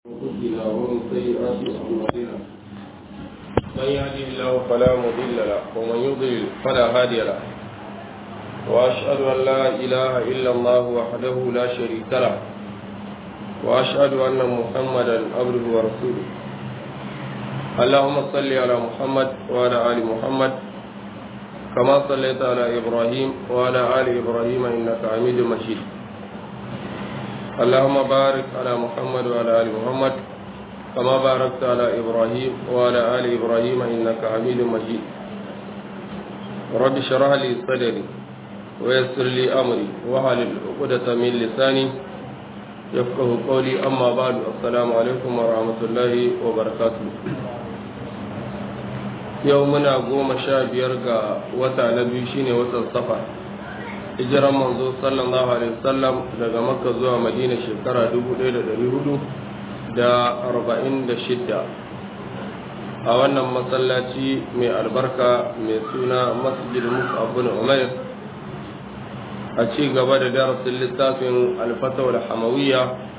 أنفسنا ومن سيئات أعمالنا من يهده الله فلا مضل له ومن يضلل فلا هادي له وأشهد أن لا إله إلا الله وحده لا شريك له وأشهد أن محمدا عبده ورسوله اللهم صل على محمد وعلى آل محمد كما صليت على إبراهيم وعلى آل إبراهيم إنك حميد مجيد اللهم بارك على محمد وعلى آل محمد كما باركت على إبراهيم وعلى آل إبراهيم إنك حميد مجيد رب اشرح لي صدري ويسر لي أمري واحلل عقدة من لساني يفقه قولي أما بعد السلام عليكم ورحمة الله وبركاته يومنا قوم شابير وتا نبي شيني وتا صفر hijiran manzo sallallahu alaihi wasallam daga makka zuwa madina shekara 1446 a wannan masallaci mai albarka mai suna masjid mus'ab bin umair a ci gaba da darasin littafin alfatawar hamawiyya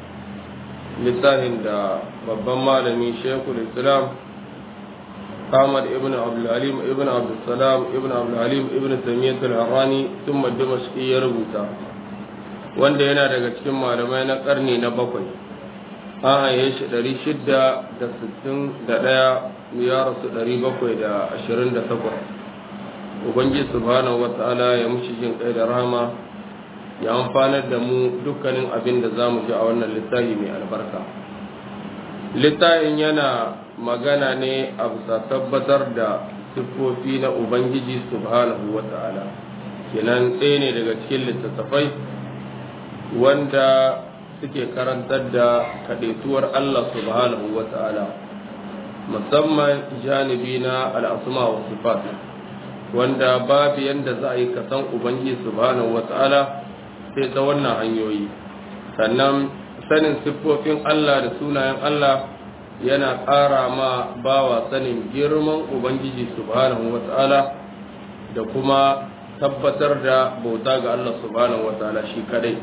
littafin da babban malami shekul islam Ahmad ibn Abdul Halim ibn Abdul Salam ibn Abdul Halim ibn Taymiyyah al-Harrani thumma Dimashqi ya rubuta wanda yana daga cikin malamai na karni na bakwai an haye shi ɗari shida da sittin da ɗaya ya rasu ɗari bakwai da ashirin da takwas Ubangiji subhanahu wa ta'ala ya mushi jin kai da rahama ya amfanar da mu dukkanin abin da za mu ji a wannan littafi mai albarka littafin yana magana ne a bisa tabbatar da siffofi na Ubangiji subhanahu wa ta'ala kenan ɗaya ne daga cikin littattafai wanda suke karantar da kaɗaituwar Allah subhanahu wa ta'ala musamman janibi na al'asuma wa sifat wanda babu yadda za a yi kasan Ubangiji subhanahu wa ta'ala sai ta wannan hanyoyi sannan sanin siffofin Allah da sunayen Allah yana ƙara ma bawa sanin girman Ubangiji subhanahu wa ta'ala da kuma tabbatar da bauta ga Allah subhanahu wa ta'ala shi kadai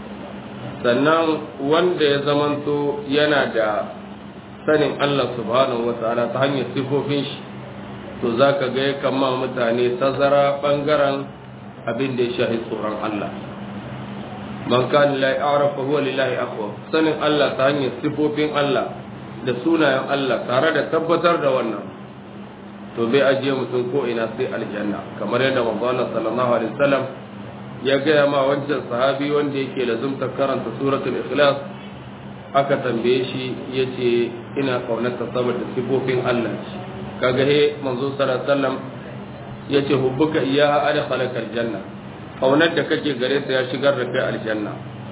sannan wanda ya zamanto yana da sanin Allah subhanahu wa ta'ala ta hanyar siffofin shi to za ka ga yakan ma mutane tazara ɓangaren abin da ya shahi tsoron Allah man kan lillahi a'rafa huwa lillahi aqwa sanin Allah ta hanyar siffofin Allah da sunayen Allah tare da tabbatar da wannan to bai ajiye mutum ko ina sai aljanna kamar yadda manzo Allah sallallahu alaihi wasallam ya gaya ma wancan sahabi wanda yake lazumta karanta suratul ikhlas aka tambaye shi yace ina kaunarta saboda sifofin Allah kaga he manzo sallallahu alaihi wasallam yace hubbuka iyyaha adkhalaka aljanna kaunar da kake gare sa ya shigar da kai aljanna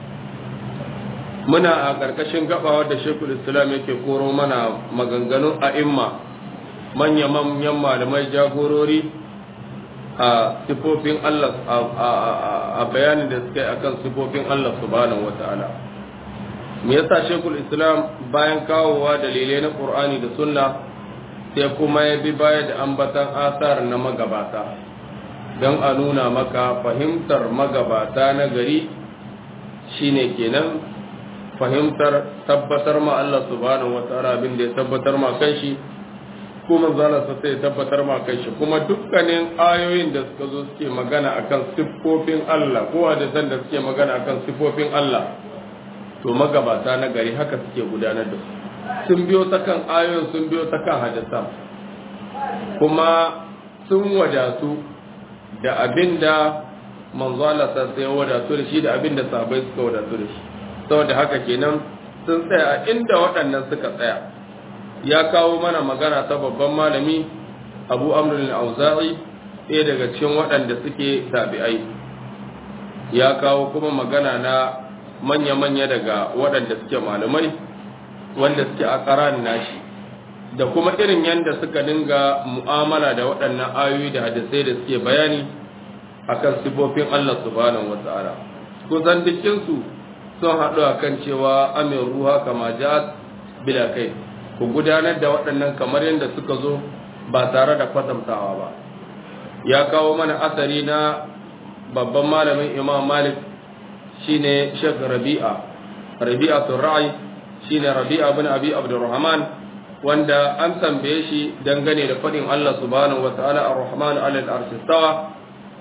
muna a ƙarƙashin gabawa da shekul islam yake koro mana maganganun a'imma manya-manyan malamai jagorori a sifofin Allah a bayanin da suka yi akan sifofin Allah subhanahu wata'ala me yasa shekul islam bayan kawowa dalilai na ƙur'ani da sunna sai kuma ya bi baya da ambatan asar na magabata don a nuna maka fahimtar magabata na gari shine kenan fahimtar tabbatar ma Allah subhanahu wataala abin da ya tabbatar ma kanshi kuma zala sa sai tabbatar ma kanshi kuma dukkanin ayoyin da suka zo suke magana akan siffofin Allah ko hadisan da suke magana akan siffofin Allah to magabata na gari haka suke gudanar da su sun biyo ta kan ayoyin sun biyo ta kan hadisan kuma sun wadatu da abin da manzo Allah sai ya wadatu da shi da abin da sahabbai suka wadatu da shi saboda haka kenan sun tsaya a inda waɗannan suka tsaya ya kawo mana magana ta babban malami abu amrul auza'i ɗaya daga cikin waɗanda suke tabi'ai ya kawo kuma magana na manya-manya daga waɗanda suke malamai wanda suke a ƙaran nashi da kuma irin yadda suka dinga mu'amala da waɗannan ayoyi da hadisai da suke bayani akan sifofin Allah subhanahu wata'ala kusan dukkinsu sun haɗu a kan cewa amin ruha kama ja'at bila kai ku gudanar da waɗannan kamar yadda suka zo ba tare da kwatantawa ba ya kawo mana asari na babban malamin imam malik shine shek rabi'a rabi'a ra'ayi shine rabi'a bin abi abdurrahman wanda an tambaye shi dangane da fadin Allah subhanahu wataala ar-rahman ala al-arshi stawa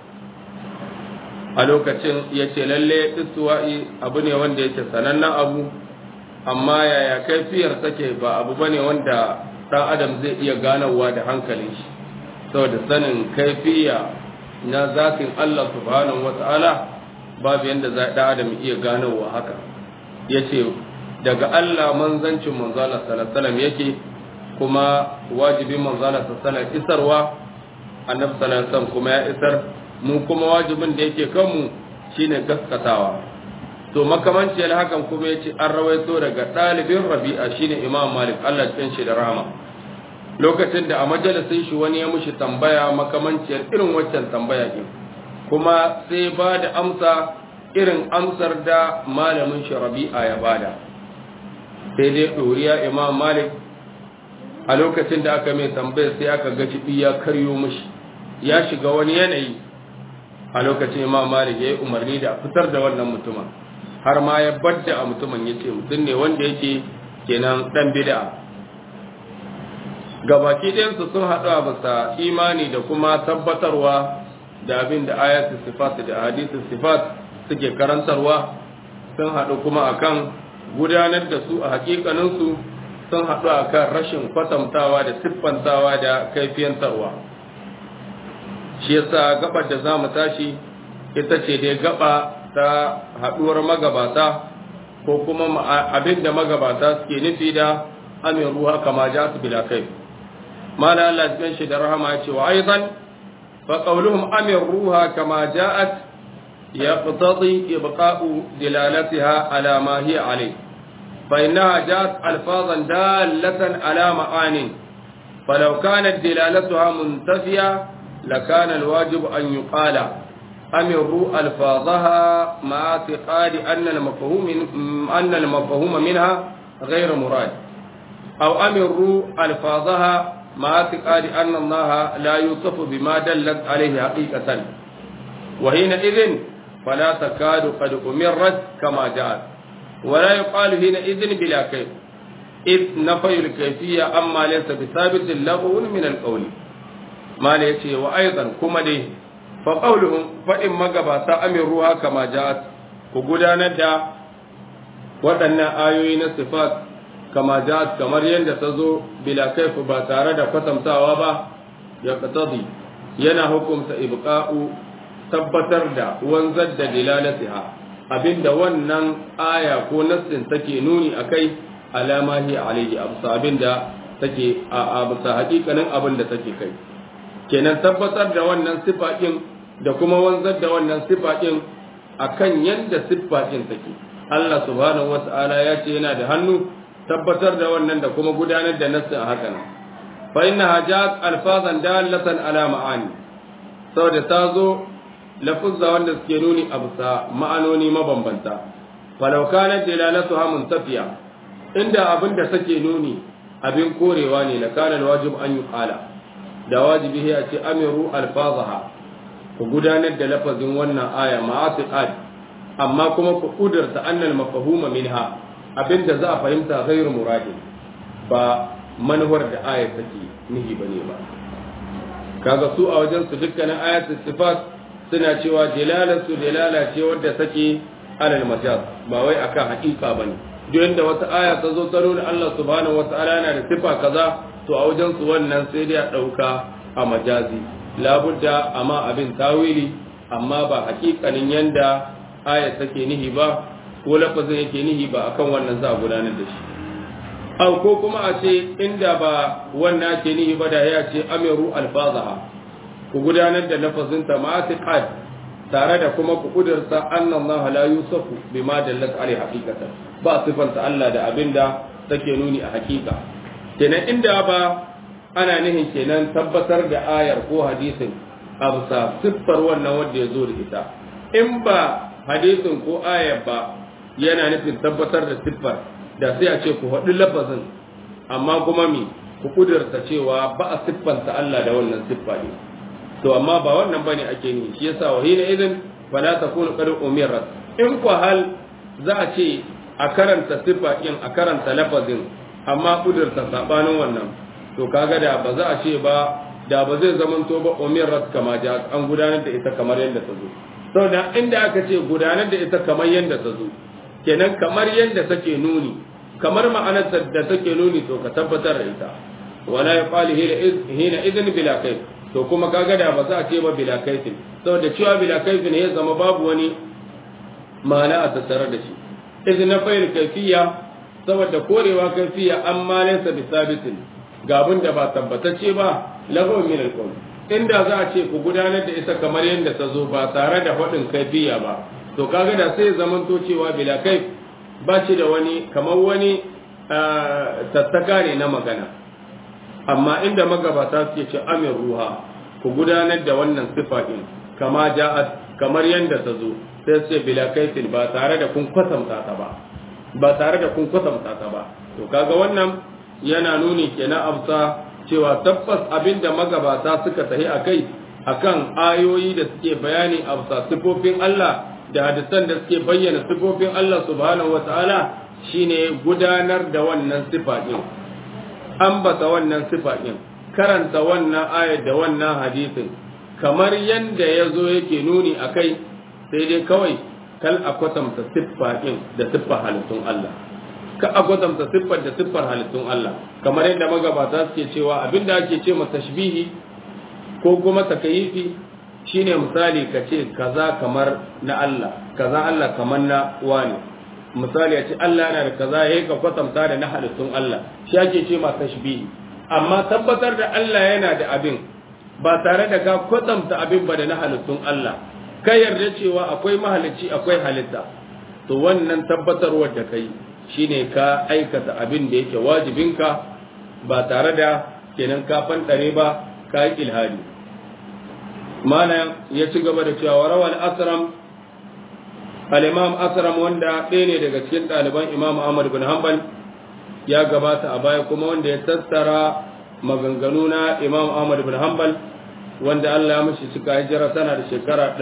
a lokacin yace lalle istiwa'i abu ne wanda yake sanannen abu amma yaya kaifiyar take ba abu bane wanda dan adam zai iya ganawa da hankalin shi saboda sanin kaifiya na zatin Allah subhanahu wata'ala babu yanda za dan adam iya ganawa haka yace daga Allah manzancin manzala sallallahu alaihi yake kuma wajibin manzala sallallahu alaihi isarwa annabi sallallahu alaihi kuma ya isar mu kuma wajibin da yake kanmu shine gaskatawa to makamanciyar hakan kuma ya ce an rawaito daga ɗalibin rabi'a shine imam malik allah cikin shi da rahama lokacin da a majalisin shi wani ya mushi tambaya makamanciyar irin waccan tambaya ɗin kuma sai ba da amsa irin amsar da malamin shi rabi'a ya bada sai dai ɗoriya imam malik a lokacin da aka mai tambaya sai aka ga jibi ya karyo mushi ya shiga wani yanayi a lokacin imam malik ya yi umarni da fitar da wannan mutumin har ma ya badda a mutumin ya ce mutum ne wanda yake kenan dan bid'a gabaki ɗayansu sun haɗu a bisa imani da kuma tabbatarwa da abin da ayatul sifat da hadisul sifat suke karantarwa sun haɗu kuma akan gudanar da su a hakikaninsu sun haɗu akan rashin kwatantawa da siffantawa da kaifiyantarwa shi yasa gabar da za mu tashi ita ce dai gaba ta haɗuwar magabata ko kuma abin da magabata suke nufi da amin ruha kama ja su bila kai mala Allah cikin shi da rahama ya ce wa aizan fa qawluhum amin ruha kama ja'at yaqtadi ibqa'u dilalatiha ala ma hiya alayh fa innaha ja'at alfazan dalatan ala ma'anin فلو كانت دلالتها منتفية لكان الواجب أن يقال أمروا ألفاظها مع اعتقاد أن المفهوم أن المفهوم منها غير مراد أو أمروا ألفاظها مع اعتقاد أن الله لا يوصف بما دلت عليه حقيقة وحينئذ فلا تكاد قد أمرت كما جاءت ولا يقال حينئذ بلا كيف إذ نفي الكيفية أما ليس بثابت لغو من القول ما ليس وأيضا كما دي faƙauluhun faɗin magabata amin ruwa kama ja'at ku gudanar da waɗannan ayoyi na sifat kama ja'at kamar yadda ta zo bila kaifu ba tare da kwatantawa ba ya qatadi yana hukumta ibqa'u tabbatar da wanzar da dilalatiha abinda wannan aya ko nassin take nuni akai alama hi alayhi absa abinda take a bisa hakikanin abin da take kai kenan tabbatar da wannan sifa ɗin da kuma wanzar da wannan sifa ɗin a kan yadda siffa ɗin take Allah subhanahu wa ta'ala ya ce yana da hannu tabbatar da wannan da kuma gudanar da nassin a hakan fa inna hajat alfazan dalatan ala ma'ani saboda ta zo lafuzza wanda suke nuni a bisa ma'anoni mabambanta falau kana dalalatuha muntafiya inda abin da take nuni abin korewa ne la kana alwajib an yuqala da wajibi ya ce amiru alfazaha ku gudanar da lafazin wannan aya ma'atiqad amma kuma ku kudurta annal mafahuma minha abinda za a fahimta ghairu muradin ba manuwar da aya take nihi bane ba kaga su a wajen su dukkanin ayatul sifat suna cewa jalalatu jalala ce wadda take alal majaz ba wai akan haƙiƙa bane duk inda wata aya ta zo ta nuna Allah subhanahu wataala yana da sifa kaza to a wajen su wannan sai dai a ɗauka a majazi labudda amma abin tawili amma ba hakikanin yanda aya take nihi ba ko lafazin yake nihi ba akan wannan za a gudanar da shi aw ko kuma a ce inda ba wannan ake nihi ba da ya ce amiru alfazaha ku gudanar da lafazin ta ma'atiqad tare da kuma ku kudurta anna Allah la yusafu bima dallat alai haqiqatan ba sifanta Allah da abinda take nuni a hakika kenan inda ba ana nihin kenan tabbatar da ayar ko hadisin a bisa siffar wannan wanda ya zo da ita in ba hadisin ko ayar ba yana nufin tabbatar da siffar da sai a ce ku haɗu lafazin amma kuma mi ku kudurta cewa ba a siffanta Allah da wannan siffa ne to amma ba wannan bane ake ni shi yasa wa hina idan fala takunu qad umirat in ku hal za a ce a karanta sifa ɗin a karanta lafazin amma kudurta sabanin wannan to kaga da ba za a ce ba da ba zai zamanto ba umirat kama ja an gudanar da ita kamar yadda ta zo saboda inda aka ce gudanar da ita kamar yadda ta zo kenan kamar yadda take nuni kamar ma'anar da take nuni to ka tabbatar da ita wala yaqali hina idin bila kai to kuma kaga da ba za a ce ba bila kaifin saboda cewa bila kaifin ya zama babu wani ma'ana a tattare da shi idan na fayar kaifiya saboda korewa kaifiya amma laysa bi sabitin ga abin da ba tabbatacce ba lahu min alqawl inda za a ce ku gudanar da ita kamar yadda ta zo ba tare da faɗin kaifiya ba to kaga da sai zaman to cewa bila kaif ba shi da wani kamar wani tattaka ne na magana amma inda magabata suke ce amin ruha ku gudanar da wannan sifa din kama ja'at kamar yadda ta zo sai ce bila kaifin ba tare da kun kwatanta ta ba ba tare da kun kwatanta ta ba to kaga wannan yana nuni kenan amsa cewa tabbas abinda magabata suka tahi akai akan ayoyi da suke bayani amsa sifofin Allah da hadisan da suke bayyana sifofin Allah subhanahu wataala shine gudanar da wannan sifa din ambata wannan sifa din karanta wannan ayat da wannan hadisin kamar yanda yazo yake nuni akai sai dai kawai kal a kwatanta siffa ɗin da siffar halittun Allah ka a kwatanta siffar da siffar halittun Allah kamar yadda magabata suke cewa abinda ake ce masa tashbihi ko kuma takayifi shine misali ka ce kaza kamar na Allah kaza Allah kamar na wani misali a ce Allah yana da kaza yayi ka kwatanta da na halittun Allah shi ake ce masa tashbihi amma tabbatar da Allah yana da abin ba tare da ka kwatanta abin ba da na halittun Allah ka yarda cewa akwai mahalicci akwai halitta to wannan tabbatarwar da kai shine ka aikata abin da yake wajibinka ba tare da kenan ka fantare ba ka yi ilhadi mana ya ci gaba da cewa rawal asram al-imam asram wanda ɗaya ne daga cikin ɗaliban imam ahmad bin hanbal ya gabata a baya kuma wanda ya tattara maganganu na imam ahmad bin hanbal wanda Allah ya mashi cika hijira tana da shekara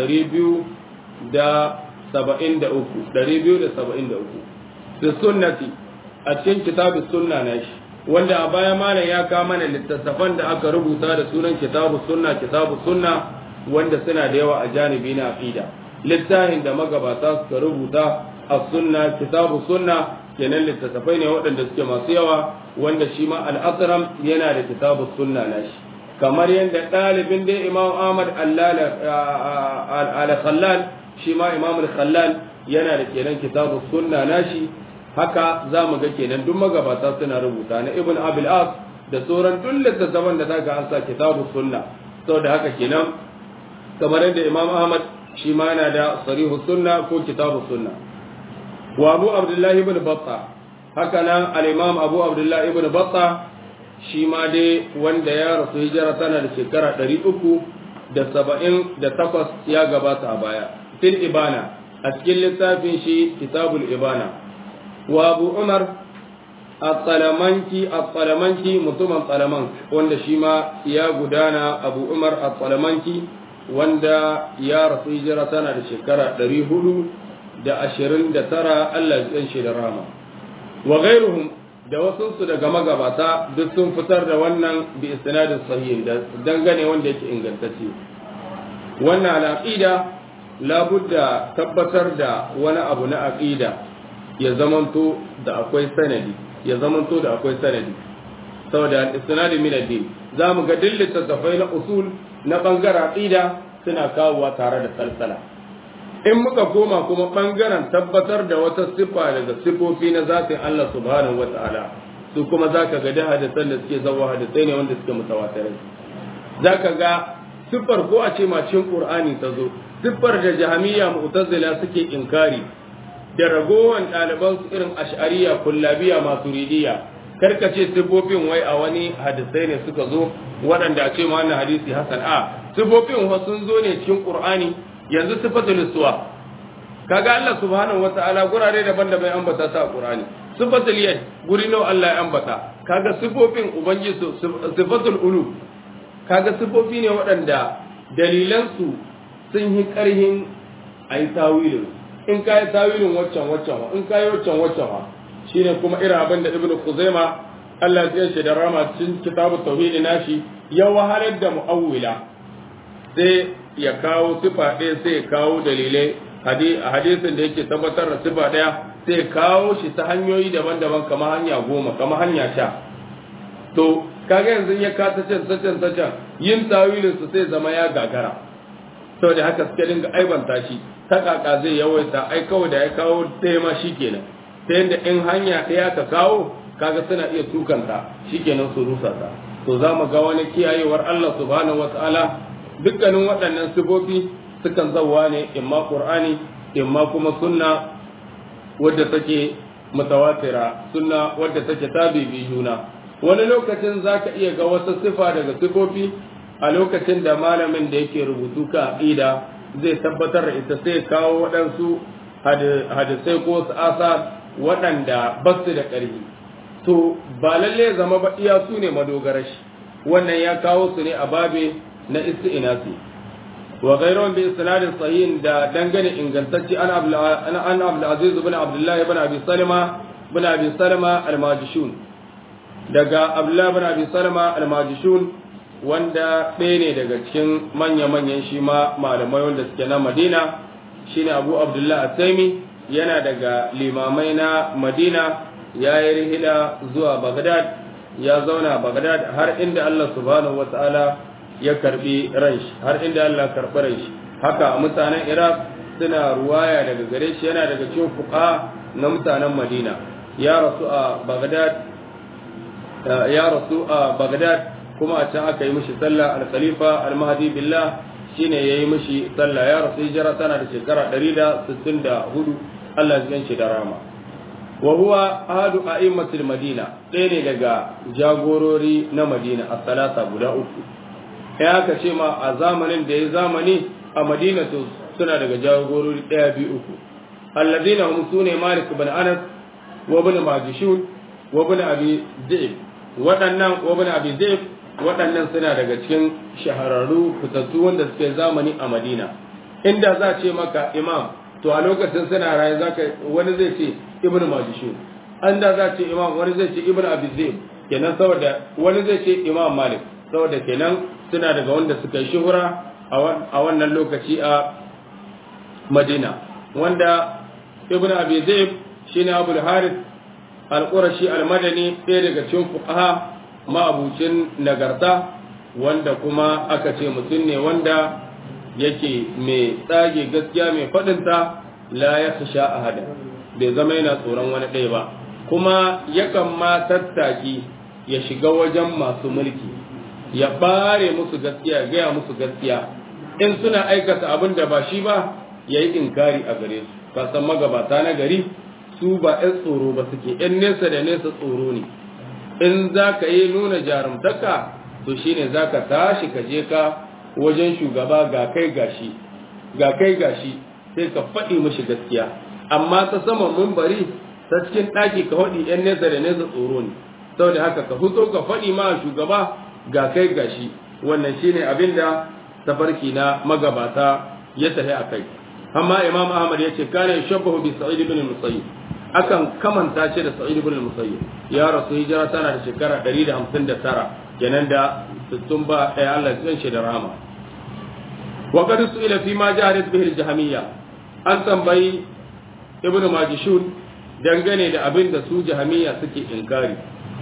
273 da sunnati a cikin kitabus sunna na shi wanda a baya malam ya kawo mana littattafan da aka rubuta da sunan kitabu sunna kitabu sunna wanda suna da yawa a janibi na aqida littafin da magabata suka rubuta a sunna kitabu sunna kenan littattafai ne waɗanda suke masu yawa wanda shi ma al-asram yana da kitabu sunna na shi kamar yadda ɗalibin dai imam ahmad al-khallal shi ma imam al-khallal yana da kenan kitabu sunna nashi haka za mu ga kenan duk magabata suna rubuta na ibn abil as da sauran duk littattafan da zaka an sa kitabu sunna saboda haka kenan kamar yadda imam ahmad shi ma yana da sarihu sunna ko kitabu sunna wa abu abdullahi ibn batta haka nan al-imam abu abdullahi ibn batta shi ma dai wanda ya rasu hijira tana da shekara ɗari uku da saba'in da takwas ya gabata a baya fil ibana a cikin littafin shi kitabul ibana wa abu umar at-talamanki at-talamanki mutumin talaman wanda shi ma ya gudana abu umar at-talamanki wanda ya rasu hijira tana da shekara ɗari hudu da ashirin da tara Allah ya shi da rama wa ghairuhum da wasunsu daga magabata duk sun fitar da wannan bi isnadin sahih da dangane wanda yake ingantacce wannan al'aqida labudda tabbatar da wani abu na aqida ya zamanto da akwai sanadi ya zamanto da akwai sanadi saboda isnadi min ad-din zamu ga dillata tafai na usul na bangaren aqida suna kawowa tare da salsala in muka koma kuma ɓangaren tabbatar da wata siffa daga siffofi na zatin Allah subhanahu wa ta'ala su kuma za ka ga da hadisan da suke zawa hadisai ne wanda suke mutawatirai za ka ga siffar ko a ce macin ƙur'ani ta zo siffar da jahamiya mu'tazila suke inkari da ragowar ɗaliban su irin ash'ariya kullabiya masu ridiya karka ce siffofin wai a wani hadisai ne suka zo waɗanda a ce ma wannan hadisi hasan a siffofin sun zo ne cikin ƙur'ani yanzu sifatul istiwa kaga Allah subhanahu wataala gurare daban-daban ambata ta Qur'ani sifatul yad guri nawa Allah ya ambata kaga sifofin ubangiji sifatul ulu kaga sifofi ne waɗanda dalilan su sun yi ƙarhin ayi tawilin in kai tawilin waccan waccan in kai waccan waccan shine kuma irin abin da ibnu khuzaima Allah ya ce da rama cikin kitabu tauhid nashi ya wahalar da mu'awwila sai ya kawo sifa ɗaya sai ya kawo dalilai hadisin da yake tabbatar da sifa ɗaya sai ya kawo shi ta hanyoyi daban-daban kamar hanya goma kamar hanya sha to kaga yanzu ya kata can can can yin tawilin su sai zama ya gagara saboda haka suke dinga aibanta shi ta kaka zai yawaita ai kawai da ya kawo ɗaya ma shikenan ta yadda in hanya ɗaya ka kawo kaga suna iya tukanta shikenan su rusa ta to za mu ga wani kiyayewar Allah subhanahu wataala dukkanin waɗannan sifofi sukan zauwa ne imma qur'ani imma kuma sunna wadda take mutawatira sunna wadda take tabibi juna wani lokacin zaka iya ga wata sifa daga sifofi a lokacin da malamin da yake rubutu ka aqida zai tabbatar da ita sai kawo waɗansu hadisai ko su asa waɗanda ba su da ƙarfi to ba lalle zama ba iya su ne madogarar shi wannan ya kawo su ne a babe na isti'nasi wa ghayruhum bi isnadin sahihin da dangane ingantacce an an Abdul Aziz ibn Abdullah ibn Abi Salama ibn Abi Salama al-Majishun daga Abdullah ibn Abi Salama al-Majishun wanda ɗaya ne daga cikin manya-manyan shi ma malamai wanda suke na Madina shine Abu Abdullah At-Taimi yana daga limamai na Madina ya yi rihila zuwa Baghdad ya zauna Baghdad har inda Allah subhanahu wata'ala ya karbi ranshi har inda Allah karbi ranshi haka mutanen Iraq suna ruwaya daga gare shi yana daga cikin fuqa na mutanen Madina ya rasu a Baghdad ya rasu a Baghdad kuma a can aka yi mishi sallah al-khalifa al-mahdi billah shine yayi mishi sallah ya rasu hijira tana da shekara 164 Allah ya shi da rama wa huwa ahadu a'immatil madina ɗaya ne daga jagorori na madina a salata guda uku ya aka ce ma a zamanin da ya zamani a madina to suna daga jagorori ɗaya biyu uku alladina hum sune malik ibn anas wa ibn majishun wa ibn abi zaib waɗannan wa ibn abi zaib waɗannan suna daga cikin shahararru fitattu wanda suke zamani a madina inda za ce maka imam to a lokacin suna raye zaka wani zai ce ibnu majishun an da za ce imam wani zai ce ibnu abi zaid kenan saboda wani zai ce imam malik saboda kenan suna daga wanda suka yi shuhura a wannan lokaci a madina wanda ibnu abi zaid shine abul harith al-qurashi al-madani ɗaya daga cikin fuqaha ma'abucin nagarta wanda kuma aka ce mutum ne wanda yake mai tsage gaskiya mai faɗinta la ya sha a hada bai zama yana tsoron wani ɗaya ba kuma yakan ma tattaki ya shiga wajen masu mulki ya ɓare musu gaskiya ya gaya musu gaskiya in suna aikata abin da ba shi ba ya yi inkari a gare su kasan magabata na gari su ba 'yan tsoro ba suke 'yan nesa da nesa tsoro ne in za ka yi nuna jarumtaka to shine za ka tashi ka je ka wajen shugaba ga kai gashi ga kai gashi sai ka faɗi mashi gaskiya amma ta saman mumbari ta cikin ɗaki ka faɗi yan nesa da nesa tsoro ne saboda haka ka fito ka faɗi ma shugaba ga kai gashi wannan shine abin da tafarki na magabata ya tafi a kai amma imam ahmad ya ce kana yashabbahu bi sa'id ibn musayyib akan kamanta shi da sa'id ibn musayyib ya rasu hijira tana da shekara 159 kenan da sun ba ɗaya Allah zan shi da rama wa qad su'ila fi ma jahadat bihi al-jahmiyya an tambayi ibnu majishun dangane da abin da su jahmiyya suke inkari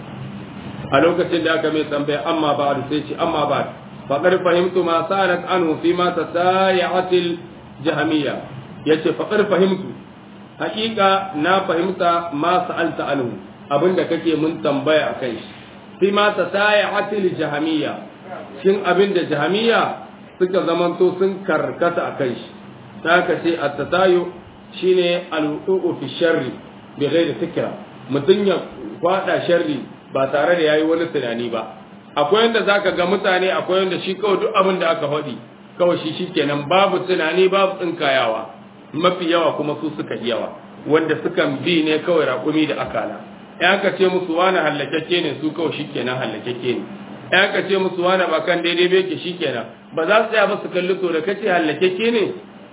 a lokacin da aka mai tambaya amma ba sai ce amma ba faqad fahimtu ma sarat anhu fi ma tasayat al-jahmiyya yace faqad fahimtu haƙiƙa na fahimta ma sa'alta anhu abinda kake mun tambaya akan shi fi ma tasayatil jahamiyya shin abinda jahamiyya suka zamanto sun karkata akan shi ta ka ce at-tatayu shine al-wuqu fi sharri bi ghairi fikra mutun ya kwada sharri ba tare da yayi wani tunani ba akwai yanda zaka ga mutane akwai yanda shi kawai duk abin da aka faɗi kawai shi shikenan babu tunani babu tsinkayawa mafi yawa kuma su suka yawa wanda sukan bi ne kawai raƙumi da akala ya ka ce musu wani hallakeke ne su kawai shikenan hallakeke ne ya ka ce musu wani ba kan daidai bai ke shikenan ba za su tsaya ba su kalli to da kace hallakeke ne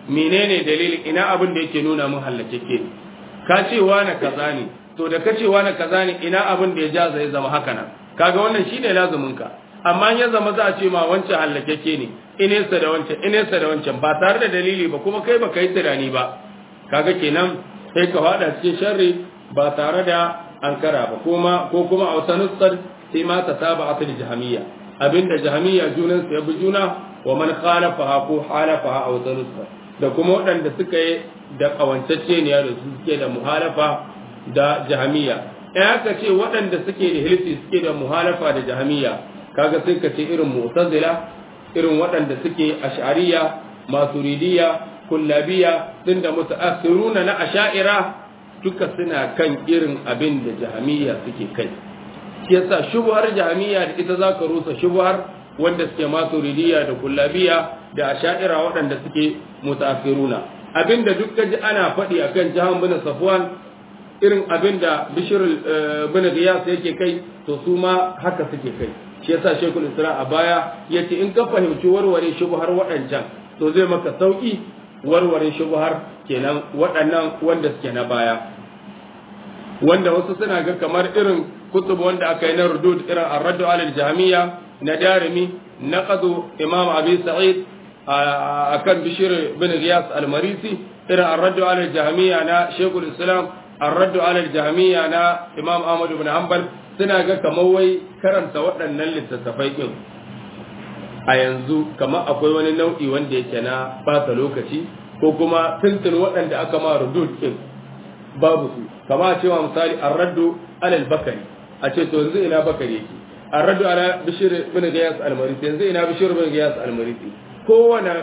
menene dalilin ina abin da yake nuna mun hallakeke ka ce wani kaza ne to da ka ce wani kaza ne ina abin da ya ja zai zama haka nan kaga wannan shine lazumin ka amma ya zama za a ce ma wancan hallakeke ne inesa da wancan inesa da wancan ba tare da dalili ba kuma kai baka yi tunani ba kaga kenan sai ka fada cikin sharri ba tare da ankara ba kuma ko kuma a wata nussar sai ma ta saba asali jahamiyya abinda jahamiyya junan su ya bi juna wa man khalafaha ko halafaha a wata nussar da kuma waɗanda suka yi da kawancacce ne da su suke da muhalafa da jahamiyya in aka ce waɗanda suke da hilfi suke da muhalafa da jahamiyya kaga sai ka ce irin mu'tazila irin waɗanda suke ash'ariya maturidiyya kullabiya din da mutaakhiruna na asha'ira duka suna kan irin abin da jahamiyya suke kai shi yasa shubhar jahamiyya da ita zaka rusa shubhar wanda suke maturidiyya da kullabiya da asha'ira waɗanda suke mutaakhiruna abinda duk ji ana faɗi akan jahan bin safwan irin abinda bishir bin giyas yake kai to su ma haka suke kai shi yasa shekul isra a baya yace in ka fahimci warware shubhar waɗancan to zai maka sauki warware shubhar kenan waɗannan wanda suke na baya wanda wasu suna ga kamar irin kutub wanda aka yi na rudud irin ar-raddu alal jahmiya na darimi naqadu imam abi sa'id akan bishir bin giyas al-marisi irin ar-raddu alal jahmiya na shekul islam ar-raddu alal jahmiya na imam ahmad ibn hanbal suna ga kamar wai karanta waɗannan littattafai ɗin a yanzu kamar akwai wani nau'i wanda yake na bata lokaci ko kuma tuntun waɗanda aka ma rudud ɗin babu su kama a cewa misali an raddu alal bakari a ce to yanzu ina bakari yake an raddu ala bishir bin gayas almarisi yanzu ina bishir bin gayas almarisi kowane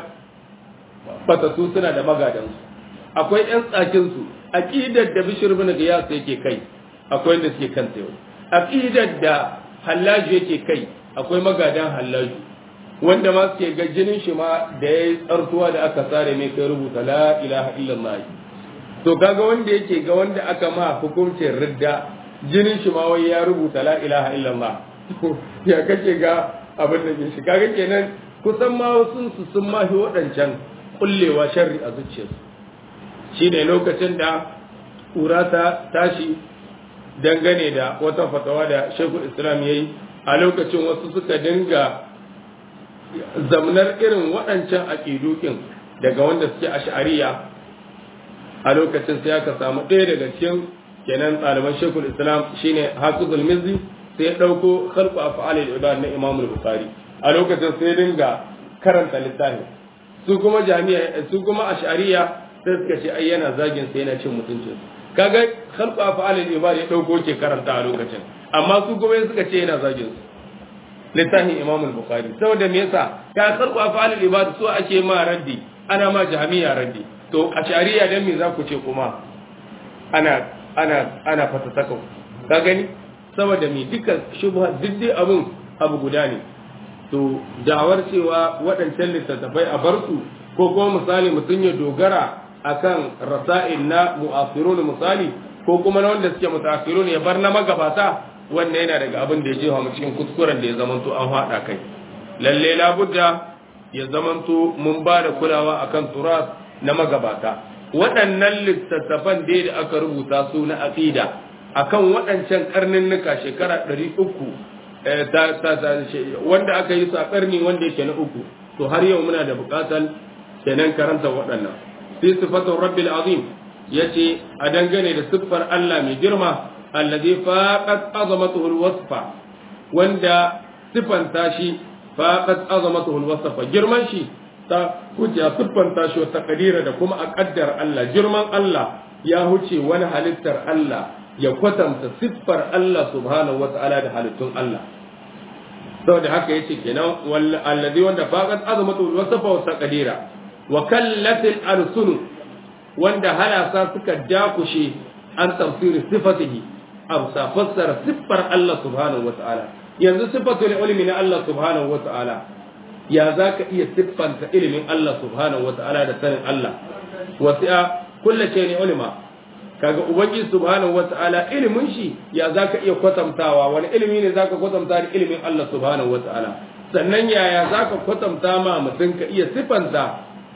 fatatu suna da magadansu akwai yan tsakinsu aqidar da bishir bin gayas yake kai akwai wanda suke kan yau aqidar da hallaju yake kai akwai magadan hallaju wanda ma suke ga jinin shi ma da ya tsartuwa da aka sare mai kai rubuta la ilaha illallah to kaga wanda yake ga wanda aka ma hukuncin ridda jinin shi ma wai ya rubuta la ilaha illallah ya kace ga abin da shi kaga kenan kusan ma wasu su sun ma shi waɗancan kullewa sharri a zuciyarsu shi ne lokacin da ƙura ta tashi dangane da wata fatawa da shekul islam ya yi a lokacin wasu suka dinga zamnar irin waɗancan aƙidukin daga wanda suke ash'ariya a lokacin sai aka samu ɗaya daga cikin kenan ɗaliban shekul islam shine hafizul mizzi sai ya ɗauko khalqu af'alil ibad na imam bukhari a lokacin sai dinga karanta littafin su kuma jami'a su kuma ash'ariya sai suka ce ai yana zagin sai yana cin mutuncin kaga khalqu af'alil ibad ya ɗauko ke karanta a lokacin amma su kuma suka ce yana zagin su littafin imam bukhari saboda me yasa ka khalqu af'alil ibad su ake ma raddi ana ma jami'a raddi to a shari'a dan me za ku ce kuma ana ana ana fatasaka ka gani saboda me duka shubha diddi abun abu guda ne to da'awar cewa waɗancan littattafai a bar su ko kuma misali mutum ya dogara akan rasa'il na mu'asirun misali ko kuma na wanda suke mutaakhirun ya bar na magabata wannan yana daga abin da ya jefa mu cikin kuskuren da ya zamanto an haɗa kai lalle labudda ya zamanto mun ba da kulawa akan turas na magabata waɗannan littattafan da da aka rubuta su na aqida akan waɗancan karninnika shekara ɗari uku wanda aka yi su a ƙarni wanda yake na uku to har yau muna da buƙatar kenan karanta waɗannan fi sifatun rabbil azim yace a dangane da siffar Allah mai girma alladhi faqat azamatuhu alwasfa wanda sifanta shi faqat azamatuhu alwasfa girman shi ta huce siffanta shi wata kadira da kuma a kaddar Allah girman Allah ya huce wani halittar Allah ya kwatanta siffar Allah subhanahu wata'ala da halittun Allah saboda haka yace kenan alladhi wanda faqat azamatuhu alwasfa wata kadira wa kallatil alsun wanda halasa suka dakushe an tafsiri sifatihi amsa fassara siffar Allah subhanahu wa ta'ala yanzu siffatul ilmi na Allah subhanahu wa ta'ala ya za ka iya siffanta ilimin Allah subhanahu wa ta'ala da sanin Allah wasi'a kulla ce ne ulima kaga ubangiji subhanahu wa ta'ala ilimin shi ya za ka iya kwatantawa wani ilimi ne za ka kwatanta da ilimin Allah subhanahu wa ta'ala sannan yaya za ka kwatanta ma mutum ka iya siffanta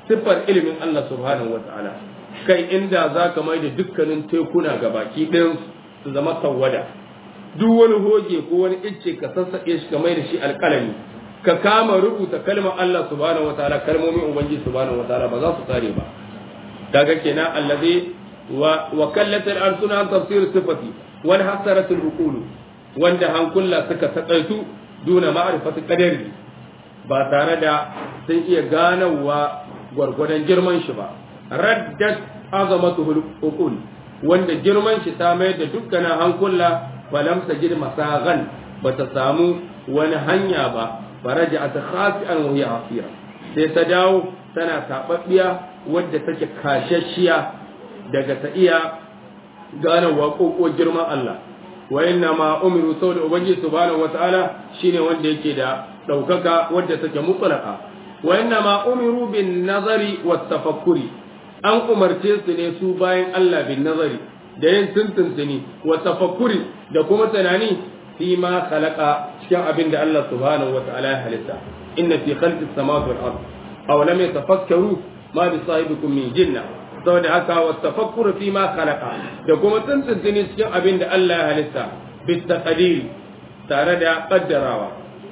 siffar ilimin Allah subhanahu wataala kai inda za ka mai da dukkanin tekuna ga baki ɗayan su zama tawada duk wani hoge ko wani icce ka sassaƙe shi ka mai da shi alƙalami ka kama rubuta kalmar Allah subhanahu wataala kalmomin ubangiji subhanahu wataala ba za su tsare ba kaga kenan allazi wa wa kallat al-arsuna an tafsir sifati wal hasarat al-uqul wanda hankulla suka taƙaitu duna ma'rifati qadari ba tare da sun iya ganawa gwargwadon girman shi ba raddat azamatuhu al-uqul wanda girman shi ta mai da dukkanin hankula falam tajid masagan bata samu wani hanya ba faraja ta khasi'an wa hiya asira sai ta dawo tana tababbiya wadda take kashashiya daga ta iya gane waƙoƙo girman Allah wa inna ma umiru saboda ubangiji subhanahu wata'ala shine wanda yake da ɗaukaka wadda take mutlaqa wa inna ma umiru bin nazari wat tafakkuri an umarce su ne su bayan Allah bin nazari da yin tuntuntuni wa tafakkuri da kuma tunani fi ma khalaqa cikin abin da Allah subhanahu wa ta'ala ya halitta inna fi khalqis samawati wal ard aw lam yatafakkaru ma bi sahibikum min jinna saboda haka wa tafakkuru fi ma khalaqa da kuma tuntuntuni cikin abin da Allah ya halitta bi taqdir tare da kaddarawa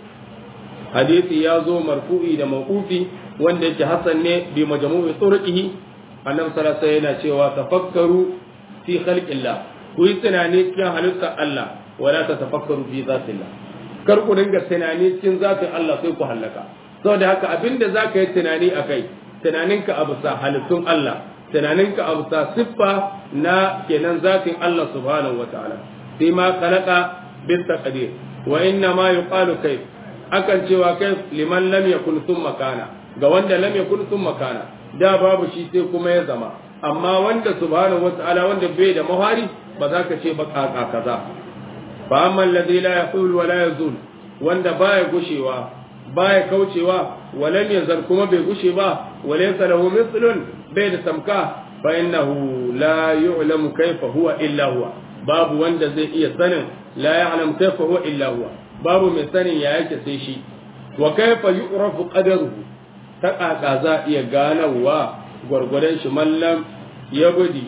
hadisi ya zo marfu'i da mawqufi wanda yake hasan ne bi majmu'i turqihi annabi sallallahu alaihi yana cewa tafakkaru fi khalqillah ku yi tunani cikin halittar Allah wala ta tafakkaru fi zatillah kar ku dinga tunani cikin zatin Allah sai ku halaka saboda haka abinda zaka yi tunani akai tunaninka abu sa halittun Allah tunaninka abu sa siffa na kenan zatin Allah subhanahu wataala sai ma khalaqa bil taqdir wa inna ma yuqalu kayf akan cewa kai liman lam yakun thumma kana ga wanda lam yakun thumma kana da babu shi sai kuma ya zama amma wanda subhanahu wataala wanda bai da mahari ba za ka ce ba kaka kaza fa amma alladhi la yaqul wa la yazul wanda baya gushewa baya kaucewa walam yazal kuma bai gushe ba walaysa lahu mithlun bai da tamka fa innahu la yu'lamu kayfa huwa illa huwa babu wanda zai iya sanin la ya'lam kayfa huwa illa huwa babu mai sanin ya yake sai shi wa kayfa yu'rafu qadaruhu ta ƙaƙa za a iya ganawa gwargwadon shi mallam ya budi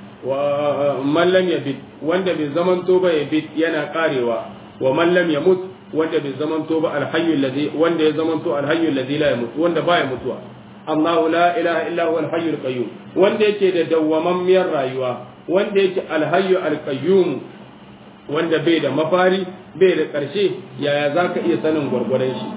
wa mallam ya bid wanda bai zamanto ba ya bid yana karewa wa mallam ya mut wanda bai zamanto ba alhayyu alladhi wanda ya zamanto alhayyu alladhi la yamut wanda baya mutuwa Allahu la ilaha illa huwa alhayyul qayyum wanda yake da dawwamammiyar rayuwa wanda yake alhayyu alqayyum wanda bai da mafari bai da ƙarshe yaya zaka iya sanin gwargwadon shi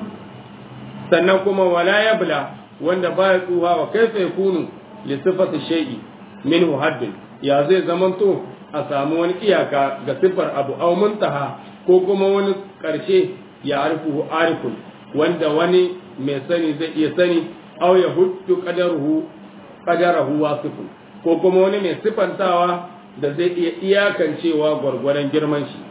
sannan kuma wala yabla wanda baya tsuha wa kaifa yakunu li sifati shay'i minhu haddun ya zai zamanto a samu wani iyaka ga sifar abu aw muntaha ko kuma wani karshe ya arifu arifun wanda wani mai sani zai iya sani aw ya huddu qadaruhu qadarahu wasifun ko kuma wani mai sifantawa da zai iya iyakancewa gwargwadon girman shi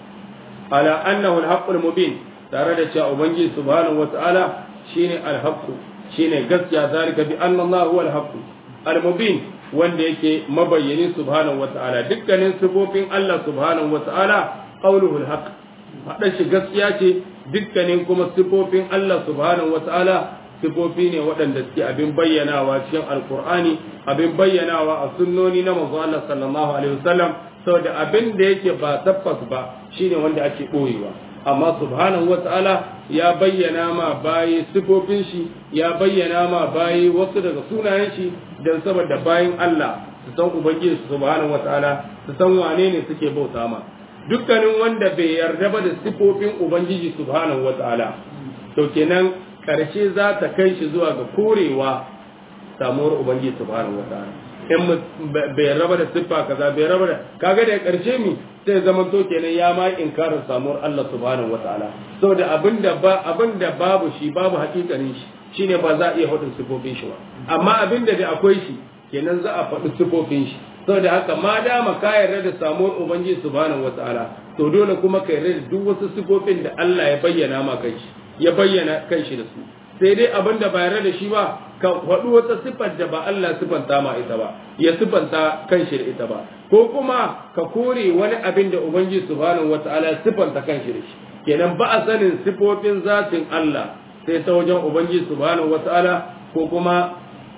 ala annahu al mubin tare da cewa ubangiji subhanahu wata'ala shine al-haqqu shine gaskiya zalika bi anna Allah huwa al-haqq al-mubin wanda yake mabayyani subhanahu wata'ala dukkanin sifofin Allah subhanahu wata'ala qawluhu al-haqq faɗa shi gaskiya ce dukkanin kuma sifofin Allah subhanahu wata'ala sifofi ne waɗanda suke abin bayyanawa cikin alkur'ani abin bayyanawa a sunnoni na manzo Allah sallallahu alaihi wasallam saboda abin da yake ba tabbas ba shine wanda ake ɓoyewa amma subhanahu wata'ala ya bayyana ma bayi sifofin shi ya bayyana ma bayi wasu daga sunayen shi don saboda bayin Allah su san ubangiji subhanahu wata'ala su san wane ne suke bauta ma dukkanin wanda bai yarda ba da sifofin ubangiji subhanahu wata'ala to kenan karshe za ta kai shi zuwa ga korewa samuwar ubangiji subhanahu wata'ala in bai raba da siffa kaza bai raba da kaga da karshe mi sai zaman to kenan ya ma inkarin samuwar Allah subhanahu wataala saboda abinda ba abinda babu shi babu hakikanin shi shine ba za a iya faɗin sifofin shi ba amma abinda da akwai shi kenan za a faɗi sifofin shi saboda haka ma dama ka yarda da samuwar ubangiji subhanahu wataala to dole kuma ka yarda da duk wasu sifofin da Allah ya bayyana ma kai shi ya bayyana kan shi da su sai dai abin da ba yarda da shi ba ka faɗi wata siffar da ba Allah siffanta ma ita ba ya siffanta kanshi da ita ba ko kuma ka kore wani abin da ubangiji subhanahu wataala siffanta kanshi da shi kenan ba a sanin siffofin zatin Allah sai ta wajen ubangiji subhanahu wataala ko kuma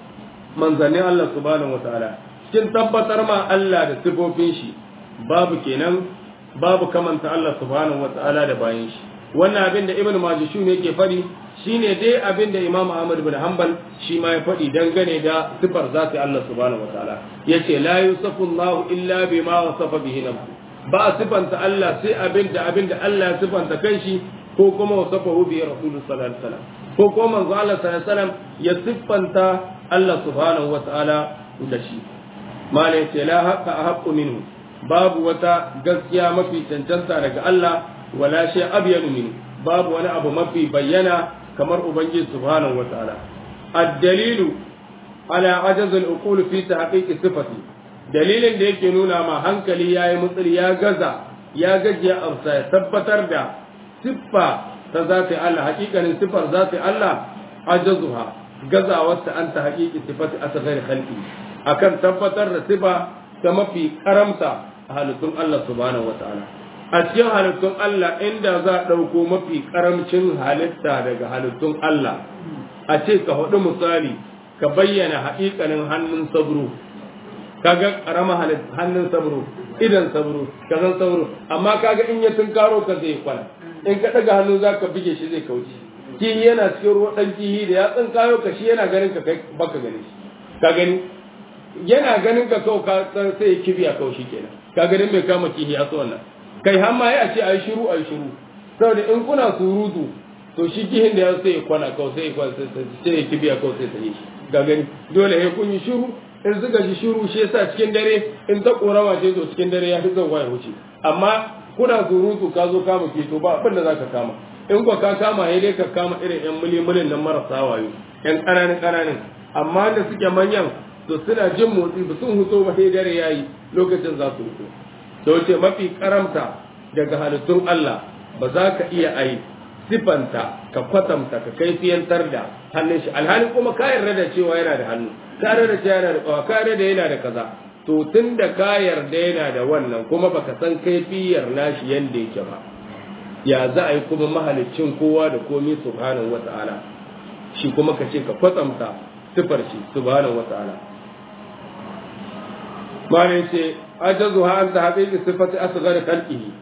manzannin Allah subhanahu wataala cikin tabbatar ma Allah da sifofin shi babu kenan babu kamanta Allah subhanahu wataala da bayan shi wannan abin da Ibn Majishun yake fadi shine dai abin da Imam Ahmad bin Hanbal shi ma ya fadi dangane da sifar zati Allah subhanahu wataala yace la yusafu Allah illa bima wasafa bihi nafsuhu ba sifanta Allah sai abin da abin da Allah ya sifanta kanshi ko kuma wasafahu bi rasulullah sallallahu alaihi wasallam ko kuma manzo Allah sallallahu alaihi wasallam ya siffanta Allah subhanahu wataala da shi malai ce la haqqa ahqqu minhu babu wata gaskiya mafi cancanta daga Allah wala shay abyanu minhu babu wani abu mafi bayyana kamar ubangiji subhanahu wataala ad-dalilu ala ajaz al-uqul fi tahqiq sifati dalilin da yake nuna ma hankali yayi mutsiri ya gaza ya gajiya amsa ya tabbatar da siffa ta zati Allah hakikanin siffar zati Allah ajazuha gazawarta an ta haƙiƙi sifati asghar khalqi akan tabbatar da sifa ta mafi karamta a halittun Allah subhanahu wataala a cikin halittun Allah inda za a ɗauko mafi karamcin halitta daga halittun Allah a ce ka hudu misali ka bayyana haƙiƙanin hannun sabro kaga karama hannun sabro idan sabro kazan sabro amma kaga in ya tunkaro ka zai kwana in ka daga hannu za ka bige shi zai kauce kihi yana cikin ruwa dan kihi da ya tsinkayo ka shi yana ganin ka kai baka gani shi ka gani yana ganin ka kau ka sai ya kibi a kaushi kenan ka ganin mai kama kihi a wannan kai har ma ya ce ayi shiru ayi shiru saboda in kuna surutu to shi kihin da ya sai ya kwana kau sai ya kwana sai ya kibi a kau sai ta yi shi ga gani dole ya kun yi shiru in suka ji shiru shi yasa cikin dare in ta korama ce to cikin dare ya fi zauwa ya wuce amma kuna surutu ka zo kama ke to ba abin da zaka kama in ko ka kama ya dai ka kama irin yan mulimulin nan marasa wayo yan ƙananan ƙananan amma da suke manyan to suna jin motsi ba sun huto ba sai dare yayi lokacin za su huto to ce mafi karamta daga halittun Allah ba za ka iya ai sifanta ka kwatanta ka kaifiyantar da hannun shi alhali kuma ka yarda da cewa yana da hannu ka yarda da cewa yana da kawa ka yarda da yana da kaza to tun da ka yarda yana da wannan kuma baka san kaifiyar nashi yanda yake ba ya za a yi kuma mahalicin kowa da komi subhanahu wata'ala shi kuma ka ce ka kwatsamta sifar shi subhanahu wata'ala mane ce ajazu ha anta haqiqi sifati asghar khalqihi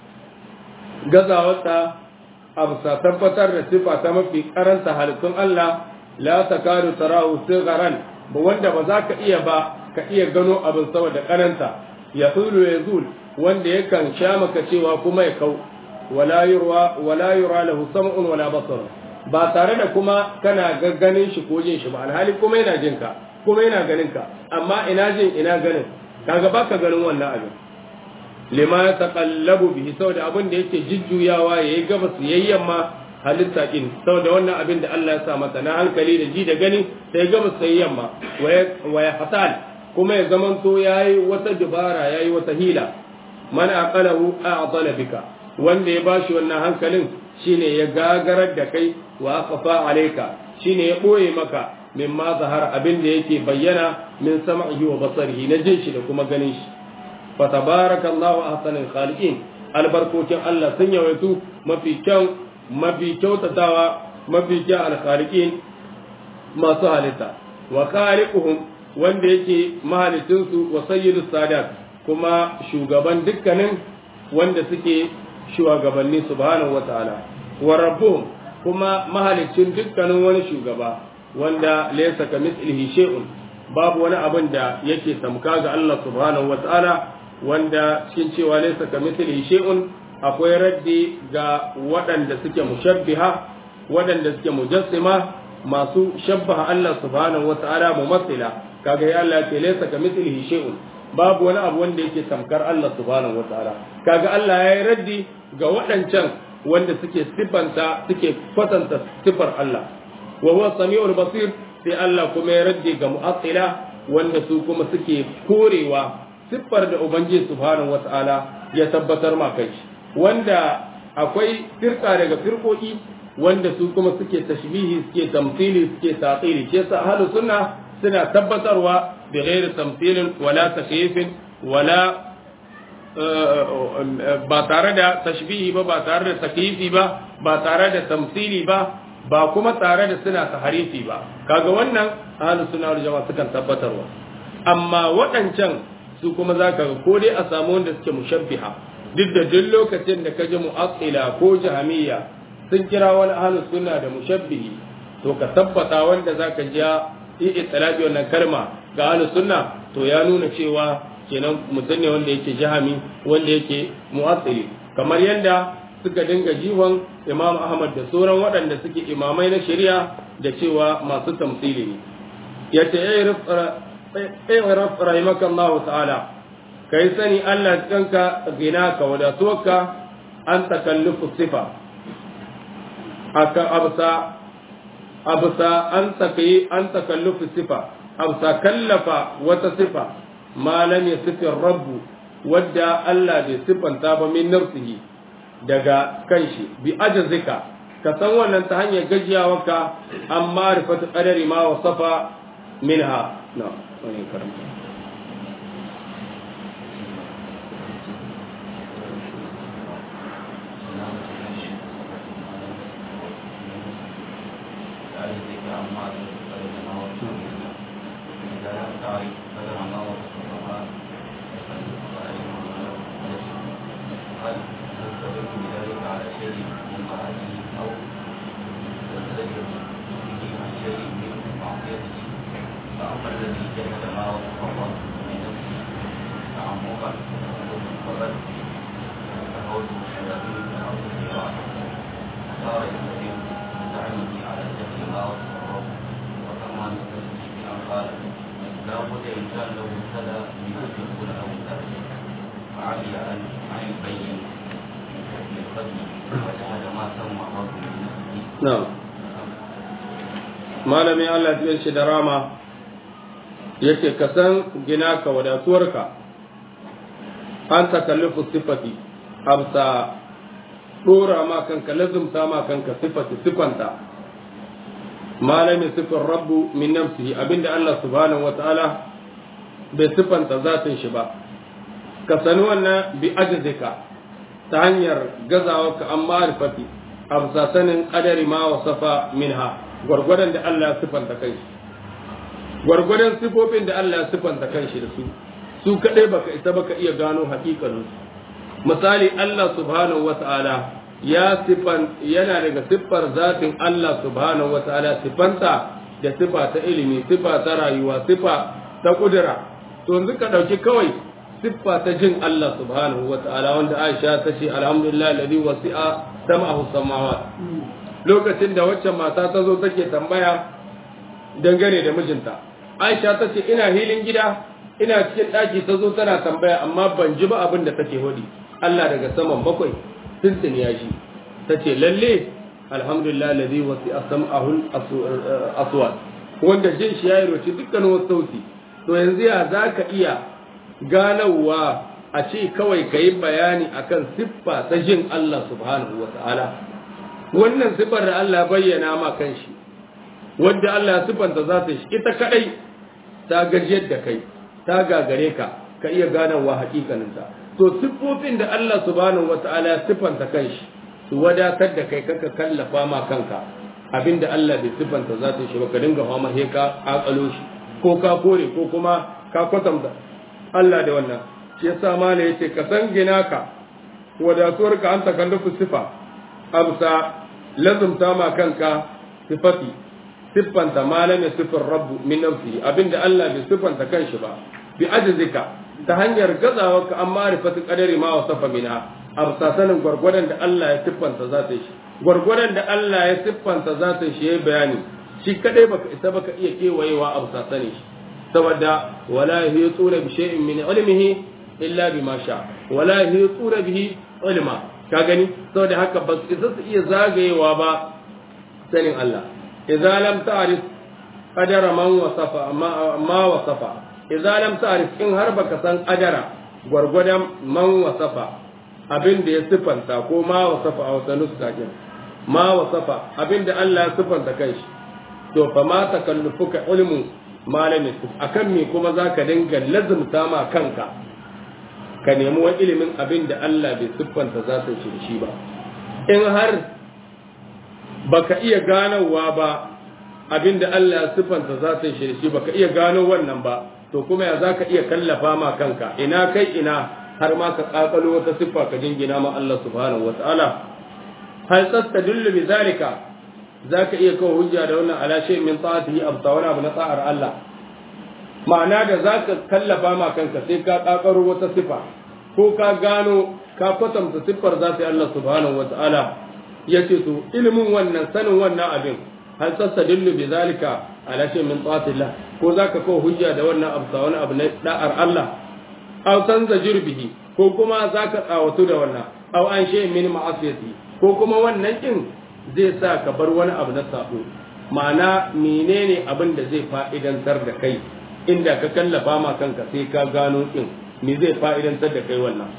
gazawarta amsa tabbatar da sifa ta mafi karanta halittun Allah la takadu tarahu sigharan ba wanda ba za ka iya ba ka iya gano abin saboda karanta ya hulu ya zul wanda yakan sha maka cewa kuma ya kau wala yura wala yura lahu sam'un wala basar ba tare da kuma kana ganin shi ko jin shi ba alhali kuma yana jin ka kuma yana ganin ka amma ina jin ina ganin kaga baka ganin wannan abin lima taqallabu bihi saboda abin da yake jujjuyawa yayi gabas yayi yamma halitta din saboda wannan abin da Allah ya sa masa na hankali da ji da gani sai gabas sai yamma wa ya fatal kuma ya zamanto yayi wata dubara yayi wata hila man aqalahu a'dala bika wanda ya bashi wannan hankalin shine ya gagarar da kai wa aqfa alayka shine ya boye maka mimma zahar abin da yake bayyana min sam'ihi wa basarihi na jin shi da kuma ganin shi fa tabarakallahu ahsanul khaliqin albarkokin Allah sun yawaitu mafi kyan mafi kyautatawa mafi kyan alkhaliqin masu halitta wa khaliquhum wanda yake mahalicinsu wa sayyidus sadat kuma shugaban dukkanin wanda suke shugabanni subhanahu wataala wa rabbuhum kuma mahalicin dukkanin wani shugaba wanda laysa kamithlihi shay'un babu wani abin da yake tamka ga Allah subhanahu wataala wanda cikin cewa laysa kamithlihi shay'un akwai raddi ga waɗanda suke mushabbiha waɗanda suke mujassima masu shabbaha Allah subhanahu wataala mumassila kaga ya Allah ce laysa kamithlihi shay'un babu wani abu wanda yake tamkar Allah subhanahu wataala kaga Allah ya yi raddi ga waɗancan wanda suke sifanta suke kwatanta sifar Allah wa huwa sami'ul basir sai Allah kuma ya raddi ga mu'attila wanda su kuma suke korewa siffar da ubangiji subhanahu wataala ya tabbatar ma kai wanda akwai firka daga firkoki wanda su kuma suke tashbihi suke tamthili suke tatili shi yasa ahlus sunna suna tabbatarwa bi ghairi tamthilin wala takyifin wala ba tare da tashbihi ba ba tare da takyifi ba ba tare da tamthili ba ba kuma tare da suna taharifi ba kaga wannan ahlus sunna wal jama'a sukan tabbatarwa amma waɗancan su kuma zaka ga ko dai a samu wanda suke mushabbiha duk da duk lokacin da kaji mu'attila ko jahamiyya sun kira wani ahlus sunna da mushabbihi to ka tabbata wanda zaka ji yi itlaqi wannan kalma ga ahlus sunna to ya nuna cewa kenan mutum ne wanda yake jahami wanda yake mu'attili kamar yanda suka dinga jiwon imam ahmad da sauran waɗanda suke imamai na shari'a da cewa masu tamsili ne ya ce iraf rahimaka Allah ta'ala kai sani Allah kanka gina ka wadatuwarka an takallufu sifa aka absa absa an takai an takallufu sifa absa kallafa wata sifa ma lam yasifir rabbu wadda Allah bai sifanta ba min nafsihi daga kanshi bi ajazika ka san wannan ta hanyar gajiyawarka amma rifatu qadari ma wasafa minha na wani karanta malamin Allah ya shi da rama yake ka san gina ka wadatuwarka an takallufu sifati absa dora ma kanka lazumta ma kanka sifati sifanta malami sifin rabbu min nafsihi abinda Allah subhanahu wataala bai sifanta zatin shi ba ka sani wannan bi ajzika ta hanyar gazawa ka an ma'rifati absa sanin qadari ma wasafa minha gwargwadon da Allah ya sifanta kanshi gwargwadon sifofin da Allah ya sifanta kanshi da su su kadai baka isa baka iya gano hakikanin su misali Allah subhanahu wata'ala ya sifan yana daga siffar zatin Allah subhanahu wata'ala sifanta da sifa ta ilimi sifa ta rayuwa sifa ta kudura to yanzu ka dauki kawai siffa ta jin Allah subhanahu wata'ala wanda Aisha ta ce alhamdulillah alladhi wasi'a sam'ahu samawat lokacin da waccan mata ta zo take tambaya dangane da mijinta aisha ta ce ina hilin gida ina cikin ɗaki ta zo tana tambaya amma ban ji ba abin da take hudi Allah daga saman bakwai tuntun ya shi ta ce lalle alhamdulillah ladhi wasi asma'ahul aswat wanda jin shi yayi roci dukkan wasu sauti to yanzu ya zaka iya ganawa a ce kawai kayi bayani akan siffa ta jin Allah subhanahu wa ta'ala wannan sifar da Allah bayyana ma kanshi wanda Allah ya sifanta za ta shi ita kadai ta gajiyar da kai ta gagare ka ka iya ganawa hakikaninta to siffofin da Allah subhanahu wata'ala ya sifanta kanshi su wadatar da kai kaka kallafa ma kanka abinda Allah bai sifanta za ta shi ba ka dinga fama he ka akalo shi ko ka kore ko kuma ka kwatanta Allah da wannan shi yasa mala yace ka san gina ka wadatuwar ka an takallufu sifa amsa lazumta ma kanka sifati siffanta malamin sifin rabbu min nafsi abinda Allah bai siffanta kanshi ba bi ajzika ta hanyar gazawa ka an ma'rifatu qadari ma wasafa minha amsa sanin gwargwadon da Allah ya siffanta zata shi gwargwadon da Allah ya siffanta zata shi yayi bayani shi kadai baka isa baka iya kewayewa amsa sani shi saboda wala yuhituna bi shay'in min ilmihi illa bima sha wala yuhituna bihi ilma ka gani saboda haka ba su isa su iya zagayewa ba sanin Allah idza lam ta'rif qadara man wasafa ma wasafa idza lam ta'rif in har baka san qadara gwargwadon man wasafa abin da ya sifanta ko ma wasafa a wata nuska kin ma wasafa abin da Allah ya sifanta kanshi to fa ma takallufuka ilmu malamin akan me kuma zaka dinga lazumta ma kanka ka nemi wani ilimin abin da Allah bai siffanta za su shi shi ba in har baka iya ganowa ba abinda Allah ya sifanta zatin shi shi baka iya gano wannan ba to kuma ya zaka iya kallafa ma kanka ina kai ina har ma ka kakalo wata siffa ka jingina ma Allah subhanahu wataala hal tastadullu bi zalika zaka iya kawo hujja da wannan ala shay min ta'atihi abta wala abu na ta'ar Allah ma'ana da zaka kallafa ma kanka sai ka kakaro wata siffa ko ka gano ka kwatanta siffar zati Allah subhanahu wataala yace to ilimin wannan sanin wannan abin hal tastadillu bi zalika ala shay min ta'atillah ko zaka kawo hujja da wannan abu wani abu na da'ar Allah aw tanzajir bihi ko kuma zaka tsawatu da wannan aw an shay min ma'asiyati ko kuma wannan din zai sa ka bar wani abu na sabo ma'ana menene abin da zai fa'idantar da kai inda ka kallafa ma kanka sai ka gano din me zai fa'idantar da kai wannan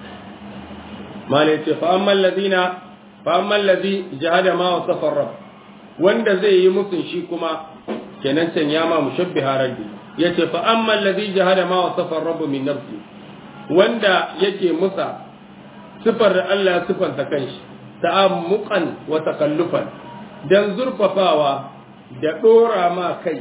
malai ce fa amman ladina fa amman ladhi jahada ma wasafa rabb wanda zai yi musun shi kuma kenan can ya ma mushabbiha raddi yace fa amma alladhi jahada ma wasafa rabb min nafsi wanda yake musa sifar da Allah ya sifanta kanshi ta'ammuqan wa takallufan dan zurfafawa da dora ma kai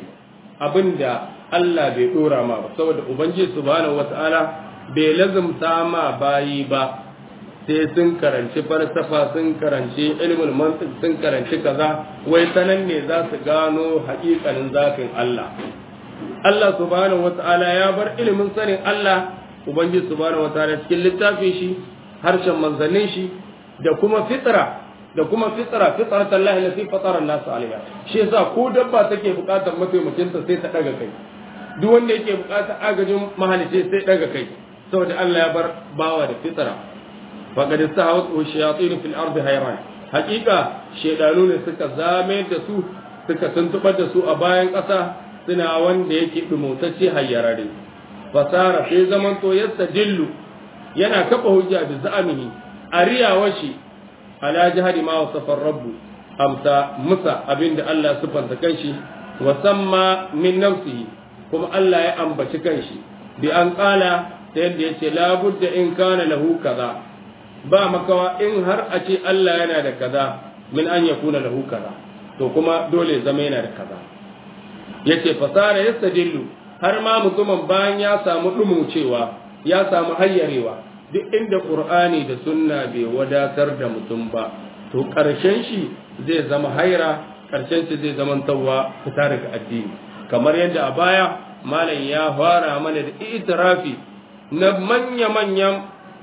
abinda Allah bai dora ma ba saboda ubangiji subhanahu wataala bai lazumta ma bayi ba sai sun karanci falsafa sun karanci ilmul mantiq sun karanci kaza wai sanan ne za su gano haƙiƙanin zafin Allah Allah subhanahu wata'ala ya bar ilimin sanin Allah ubangiji subhanahu wata'ala cikin littafin shi harshen manzannin shi da kuma fitra da kuma fitra fitrat Allah lati fatara an-nas alaiha shi yasa ko dabba take buƙatar mataimakin ta sai ta daga kai duk wanda yake buƙatar agajin mahalice sai daga kai saboda Allah ya bar bawa da fitra faqad istahawat shayatin fil ardi hayran haqiqa shedanu ne suka zame da su suka tuntubar da su a bayan ƙasa suna wanda yake dumutacce hayyarare fasara sai zaman to yastadillu yana kafa hujja bi za'amihi ariyawa shi ala jihadi ma wasafa rabbu amsa musa abinda Allah sifanta kanshi wa samma min nafsihi kuma Allah ya ambaci kanshi bi an qala ta yadda yace la budda in kana lahu kaza ba makawa in har a ce Allah yana da kaza min an yakuna lahu kaza to kuma dole zama yana da kaza yace fasara yastadillu har ma mutumin bayan ya samu dumucewa ya samu hayyarewa duk inda qur'ani da sunna bai wadatar da mutum ba to karshen shi zai zama haira karshen shi zai zama tawwa fita daga addini kamar yadda a baya malam ya fara mana da itirafi na manya-manyan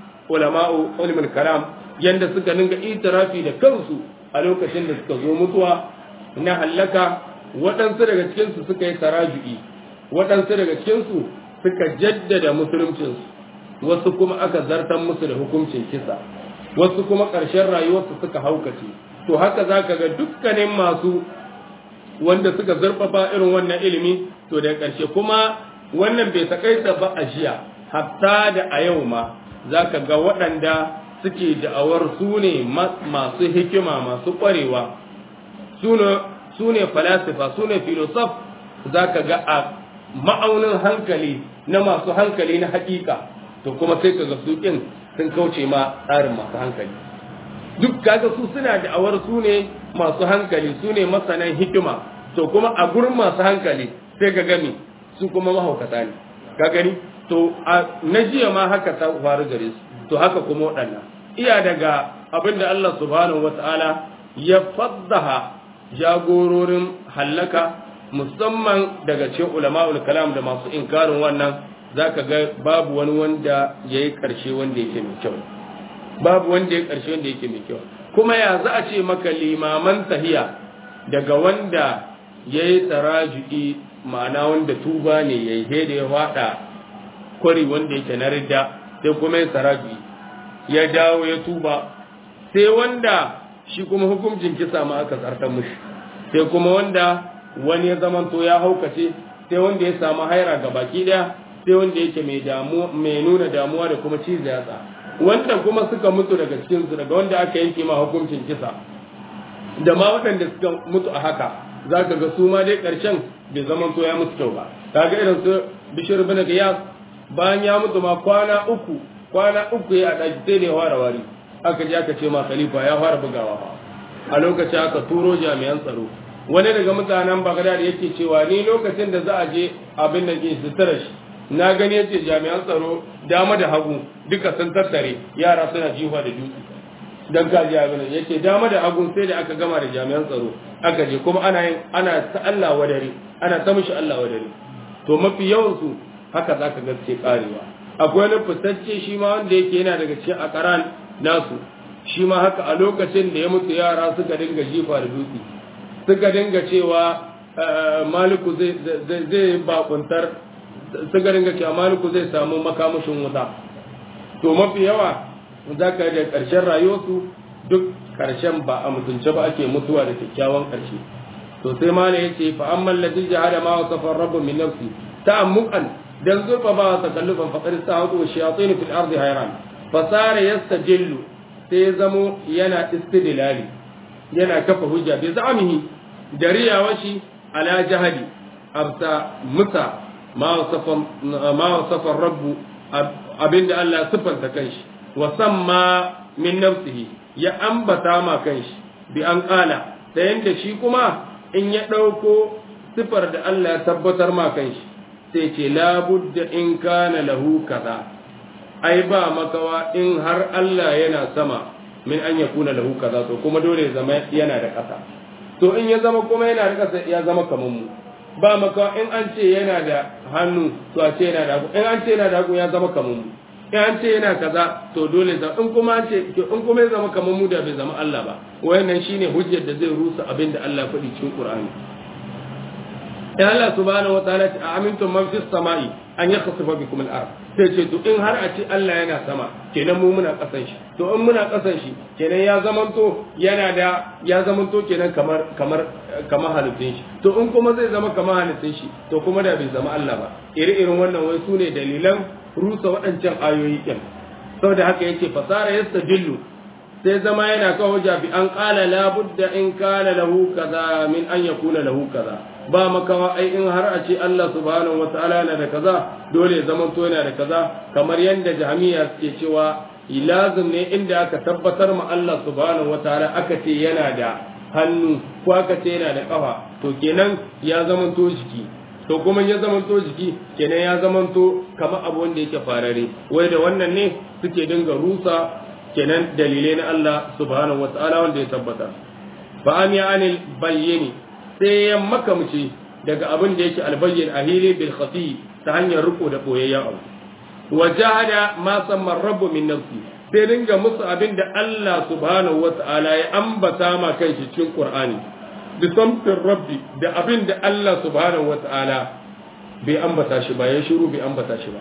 ulama'u ulumul kalam yanda suka ninga itirafi da kansu a lokacin da suka zo mutuwa na hallaka waɗansu daga cikinsu suka yi taraju'i waɗansu daga cikinsu suka jaddada musuluncinsu wasu kuma aka zartar musu da hukuncin kisa wasu kuma ƙarshen rayuwarsu suka haukace to haka za ka ga dukkanin masu wanda suka zarfafa irin wannan ilimi to da ƙarshe kuma wannan bai takaita ba a jiya hatta da a yau ma za ka ga waɗanda suke da'awar su ne masu hikima masu ƙwarewa su ne falasifa su ne filosof za ka ga a ma'aunin hankali na masu hankali na hakika to kuma sai ka ga su ɗin sun kauce ma tsarin masu hankali duk kaga su suna da'awar su ne masu hankali su ne masanan hikima to kuma a gurin masu hankali sai ka gami su kuma mahaukata ne ka gani to na jiya ma haka ta faru gare su to haka kuma waɗannan iya daga abin da Allah subhanahu wata'ala ya faddaha jagororin hallaka musamman daga cikin ulama'ul kalam da masu inkarin wannan zaka ga babu wani wanda yayi karshe wanda yake mai kyau babu wanda yayi karshe wanda yake mai kyau kuma ya za a ce maka limaman tahiya daga wanda yayi taraju'i ma'ana wanda tuba ne yayi da ya fada kwari wanda yake na ridda sai kuma ya taraju'i ya dawo ya tuba sai wanda shi kuma hukuncin kisa ma aka tsartar mushi sai kuma wanda wani ya zamanto ya haukace sai wanda ya samu haira ga baki daya sai wanda yake mai damu mai nuna damuwa da kuma cizo yatsa wanda kuma suka mutu daga cikin su daga wanda aka yanke ma hukuncin kisa da ma waɗanda suka mutu a haka zaka ga su ma dai ƙarshen bai zamanto ya musu kyau ba kaga irin su bishir bin giyas bayan ya mutu ma kwana uku kwana uku ya ɗaki sai da ya fara wari aka je aka ce ma khalifa ya fara bugawa ba a lokacin aka turo jami'an tsaro wani daga mutanen Baghdad yake cewa ni lokacin da za a je abin da ke sutura shi na gani yace jami'an tsaro dama da hagu duka sun tattare yara suna jiwa da dutse dan kaji abin nan yace dama da hagu sai da aka gama da jami'an tsaro aka je kuma ana yin ana ta Allah wadare ana ta mishi Allah wadare to mafi yawan su haka zaka ga ce karewa akwai wani fitacce shi ma wanda yake yana daga cikin akaran nasu shi ma haka a lokacin da ya mutu yara suka dinga jifa da dutse suka dinga cewa maliku zai bakuntar suka dinga cewa maliku zai samu makamashin wuta to mafi yawa za ka da ƙarshen rayuwarsu duk ƙarshen ba a mutunce ba ake mutuwa da kyakkyawan ƙarshe to sai ma ne yace fa amman ladhi jahada ma wasafa rabbu min nafsi ta'ammuqan dan zurfa ba ta kallufan faqad sa'atu wa shayatin fil ardi hayran fa sara yastajillu sai zamo yana istidlali yana kafa hujja bi za'amihi da riyawashi ala jahadi abta musa ma wasafa ma wasafa rabbu abinda Allah sifanta kanshi wa samma min nafsihi ya ambata ma kanshi bi an kala da yanda shi kuma in ya ɗauko sifar da Allah ya tabbatar ma kanshi sai ce labudda in kana lahu kaza ai ba makawa in har Allah yana sama min an ya kuna lahu kaza to kuma dole ya zama yana da ƙasa to in ya zama kuma yana da ƙasa ya zama kamar mu ba makawa in an ce yana da hannu to a ce yana da hagu in an ce yana da hagu ya zama kamar mu in an ce yana kaza to dole za in kuma an ce in kuma ya zama kamar mu da bai zama Allah ba wayannan shine hujjar da zai rusa abin da Allah faɗi cikin Qur'ani ya Allah subhanahu wataala ta amintum man fis sama'i an yakhsifa bikum al-ard sai ce to in har a ce Allah yana sama kenan mu muna kasan shi to in muna kasan shi kenan ya zamanto yana da ya zamanto kenan kamar kamar kamar halittun shi to in kuma zai zama kamar halittun shi to kuma da bai zama Allah ba iri irin wannan wai sune dalilan rusa waɗancan ayoyi ɗin saboda haka yace fasara yastajillu sai zama yana kawo jabi an qala la budda in kana lahu kaza min an yakuna lahu kaza ba makawa ai in har a ce Allah subhanahu wataala yana da kaza dole ya zama to yana da kaza kamar yanda jami'a suke cewa lazim ne inda aka tabbatar ma Allah subhanahu wataala aka ce yana da hannu ko aka ce yana da kafa to kenan ya zama to jiki to kuma ya zamanto jiki kenan ya zamanto kamar abu wanda yake farare wai da wannan ne suke dinga rusa kenan dalilai na Allah subhanahu wataala wanda ya tabbata fa an ya anil bayyini sai ya makamci daga abin da yake albayyin ahili bil khafi ta hanyar riko da boyayyen abu wa jahada ma samma rabbu min nafsi sai dinga musu abin da Allah subhanahu wataala ya ambata ma kanshi cikin Qur'ani da samfin rabbi da abin da Allah subhanahu wa ta'ala bai ambata shi ba ya shiru bai ambata shi ba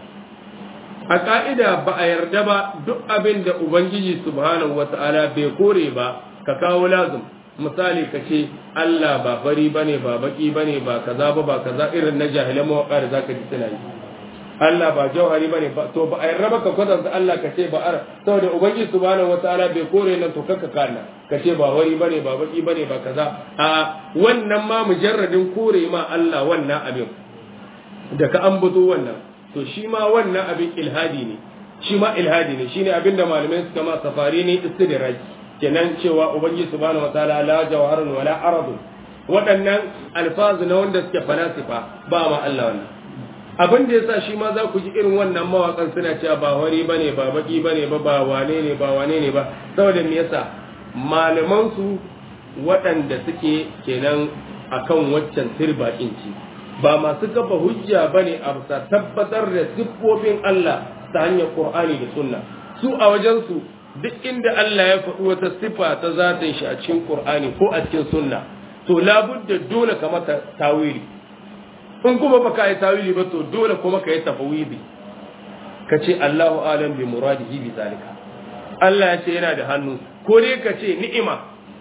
a ka'ida ba a yarda ba duk abin da ubangiji subhanahu wa ta'ala bai kore ba ka kawo lazim misali ka ce Allah ba fari bane ba baki bane ba kaza ba ba kaza irin na jahilan mawaka da zaka ji suna yi Allah ba jauhari bane ba to ba a yarda ba ka kwatanta Allah ka ce ba ar saboda ubangiji subhanahu wataala bai kore nan to kanka kana ka ce ba wari bane ba baki bane ba kaza a wannan ma mujarradin kore ma Allah wannan abin da ka ambato wannan to shi ma wannan abin ilhadi ne shi ma ilhadi ne shine abin da malamai suka ma safari ne istidraj kenan cewa ubangiji subhanahu wataala la jawharun wala aradun waɗannan alfazu na wanda suke falasifa ba ma Allah wannan abin da yasa shi ma za ku ji irin wannan mawakan suna cewa ba wari bane ba baki bane ba ba wane ne ba wane ne ba saboda me yasa malaman su waɗanda suke kenan akan waccan sirba inci ba masu kafa hujja bane a bisa tabbatar da siffofin Allah ta hanyar Qur'ani da Sunna su a wajen su duk inda Allah ya faɗi wata siffa ta zatin shi a cikin Qur'ani ko a cikin Sunna to labudda dole ka mata tawili in kuma baka yi tawili ba to dole kuma ka yi tafawidi ka ce Allahu alam bi muradihi bi zalika Allah ya ce yana da hannu ko dai ka ce ni'ima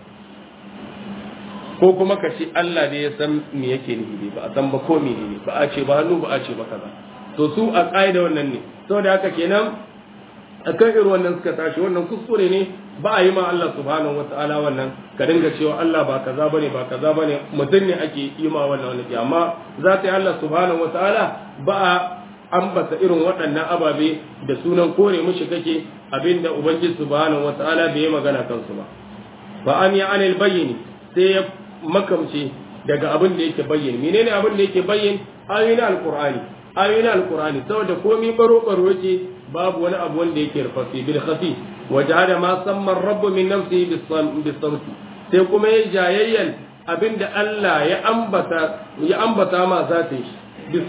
ko kuma ka ce Allah ne ya san me yake nufi ba a san ba ko menene ba a ce ba hannu ba a ce ba kaza to su a ƙa'ida wannan ne saboda haka kenan akan irin wannan suka tashi wannan kuskure ne ba a yi ma Allah subhanahu wata'ala wannan ka dinga cewa Allah ba kaza bane ba kaza bane mutum ne ake yi ma wannan wani amma za ta yi Allah subhanahu wata'ala ba a ambata irin waɗannan ababe da sunan kore mushi kake abinda ubangiji subhanahu wata'ala bai yi magana kansu ba fa an ya anil bayyini sai ya makamce daga abin da yake bayyana menene abin da yake bayyana ayoyin alqur'ani ayoyin alqur'ani saboda komai baro baro yake babu wani abu wanda yake rufafi bil khafi wajahada ma samma rabbu min nafsihi bis samti sai kuma ya jayayyan abinda Allah ya ambata ya ambata ma zatin shi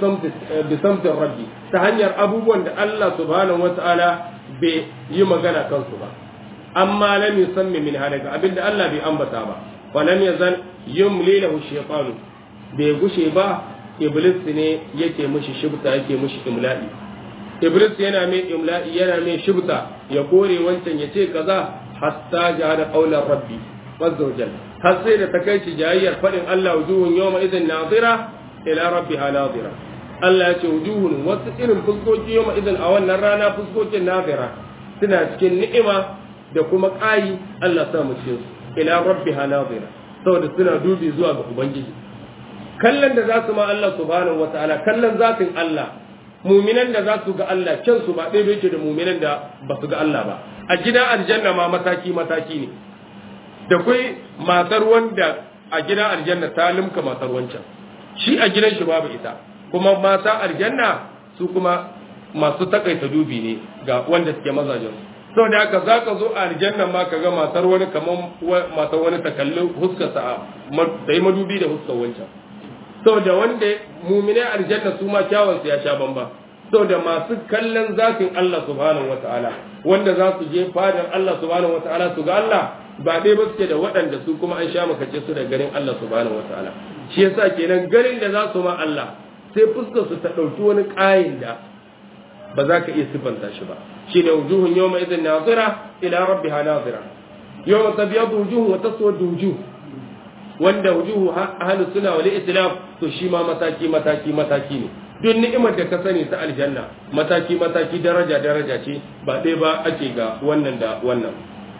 bi samtin rabbi ta hanyar abubuwan da Allah subhanahu wata'ala bai yi magana kansu ba amma lam yusammi min halaka abinda Allah bai ambata ba fa lam yazal yumli lahu shaytanu bai gushe ba iblis ne yake mishi shibta yake mishi imla'i iblis yana mai imla'i yana mai shibta ya kore wancan ya ce kaza hatta jahada qaular rabbi azza wa jalla har sai da ta kai shi jayayyar fadin Allah wujuhun yawma idhin nazira ila rabbiha nazira Allah ya ce wujuhun wasu irin fuskoki yawma idhin a wannan rana fuskokin nazira suna cikin ni'ima da kuma ƙayi Allah sa mu cikin su ila rabbiha nazira saboda suna dubi zuwa ga ubangiji kallon da za su ma Allah subhanahu wataala kallon zatin Allah muminan da za su ga Allah can su ba ɗaya yake da muminan da ba su ga Allah ba a gidan aljanna ma mataki mataki ne da kai matar wanda a gidan aljanna ta limka matar wancan shi a gidan shi babu ita kuma mata aljanna su kuma masu takaita dubi ne ga wanda suke mazajen sau da haka za ka zo a aljanna ma ka ga matar wani kamar matar wani ta kalli huskarsa ta yi madubi da huskar wancan sau da wanda mumine aljanna su ma kyawunsu ya sha bamba sau da masu kallon zafin Allah subhanahu wa ta'ala wanda za su je fadar Allah subhanahu wa ta'ala su ga Allah ba dai ba suke da waɗanda su kuma an sha makace su da garin Allah subhanahu wa ta'ala shi yasa kenan garin da za su ma Allah sai fuskar su ta ɗauki wani ƙayin da ba za ka iya sifanta shi ba shi ne wujuhun yawma idin nazira ila rabbiha nazira yawma tabyadu wujuhun wa taswadu wujuh wanda wujuhu ahlus sunna wal islam to shi ma mataki mataki mataki ne duk ni'imar da ka sani ta aljanna mataki mataki daraja daraja ce ba ɗaya ba ake ga wannan da wannan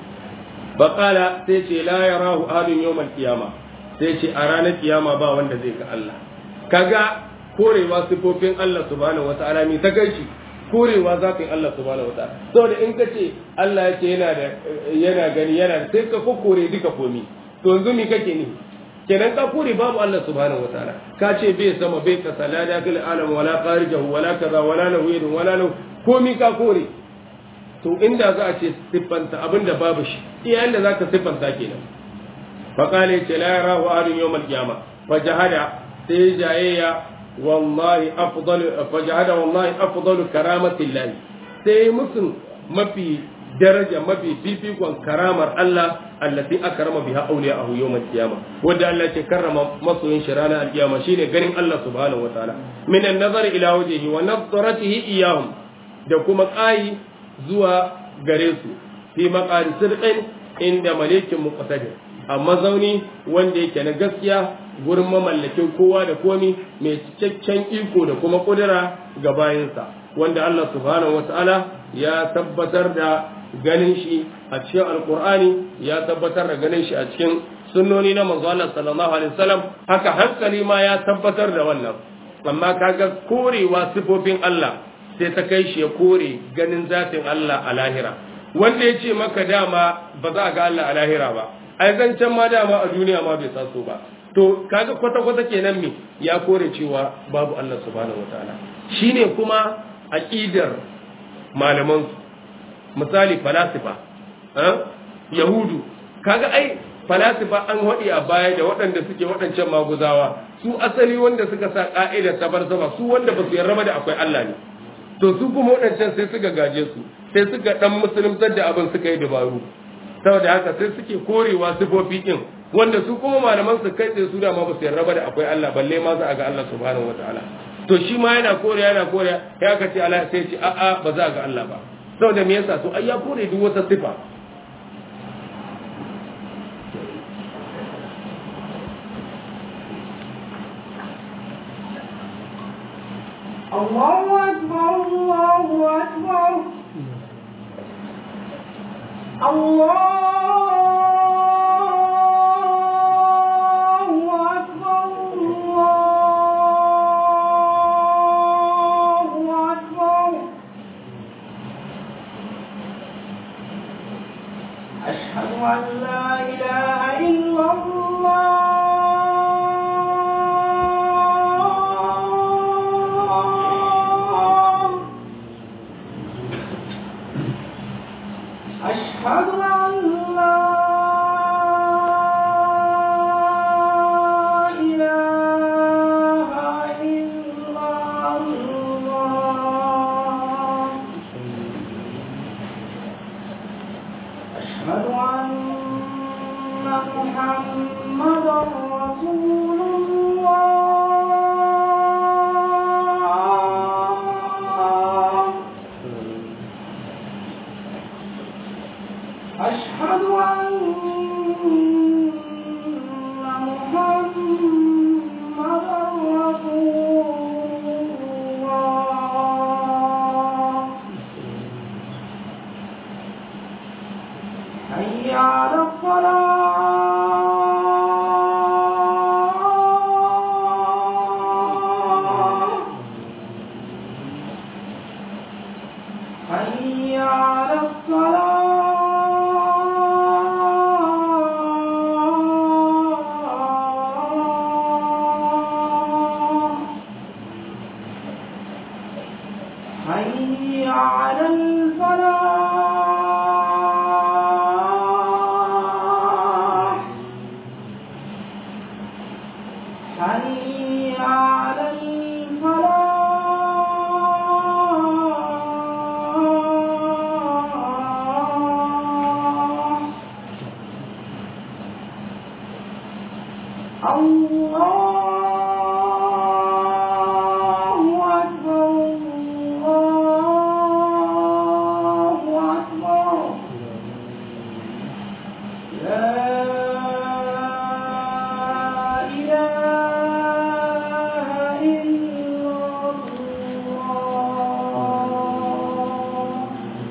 baƙala sai ce la yarahu ahadun yawmal qiyama sai ce a ranar kiyama ba wanda zai ga Allah kaga korewa sifofin Allah subhanahu wata'ala mi ta gaishe korewa zafin Allah subhanahu wata'ala saboda in ka ce Allah ya ce yana da yana gani yana sai ka kokore duka komi to yanzu mi kake ni kenan ka kore babu Allah subhanahu wataala ka ce bai sama bai kasa la dakil alam wala kharijahu wala kaza wala lahu yadun wala lahu komi ka kore to inda za a ce siffanta abinda babu shi iya inda za ka siffanta kenan fa qala ce la yarahu ahadun yawm al-qiyamah fa jahada sai jayayya wallahi afdalu fa jahada wallahi afdalu karamati llahi sai musun mafi daraja mafi fifikon karamar Allah allati akrama biha awliya'ahu yawm al-qiyamah wanda Allah ke karrama masoyin shi ranar al-qiyama shine ganin Allah subhanahu wataala min an-nazar ila wajhihi wa nadratihi iyahum da kuma qayi zuwa gare su fi maqari sidqin inda malikin muqtadir amma zauni wanda yake na gaskiya gurin mamallakin kowa da komi mai cikakken iko da kuma kudura ga bayinsa wanda Allah subhanahu wataala ya tabbatar da ganin shi a cikin alkur'ani ya tabbatar da ganin shi a cikin sunnoni na manzo Allah sallallahu alaihi wasallam haka hankali ma ya tabbatar da wannan amma kaga korewa sifofin Allah sai ta kai shi ya kore ganin zatin Allah a lahira wanda ya ce maka dama ba za a ga Allah a lahira ba ai zancen ma dama a duniya ma bai taso ba to kaga kwata-kwata kenan me ya kore cewa babu Allah subhanahu wataala shine kuma aqidar malaman misali falasifa yahudu kaga ai falasifa an haɗi a baya da waɗanda suke waɗancan maguzawa su asali wanda suka sa ƙa'idar ta sama su wanda ba su yarda da akwai Allah ne to su kuma waɗancan sai suka gaje su sai suka ɗan musuluntar da abin suka yi dabaru saboda haka sai suke korewa sifofi ɗin wanda su kuma malaman su kai tsaye su da ma ba su yarda da akwai Allah balle ma za a ga Allah subhanahu wataala to shi ma yana kore yana kore ya ka ce Allah sai ce a'a ba za a ga Allah ba saboda me yasa to ai ya kore duk wata sifa الله أكبر الله أكبر الله أكبر الله أكبر أشهد أن لا إله الله أكبر الله أكبر لا إله إلا الله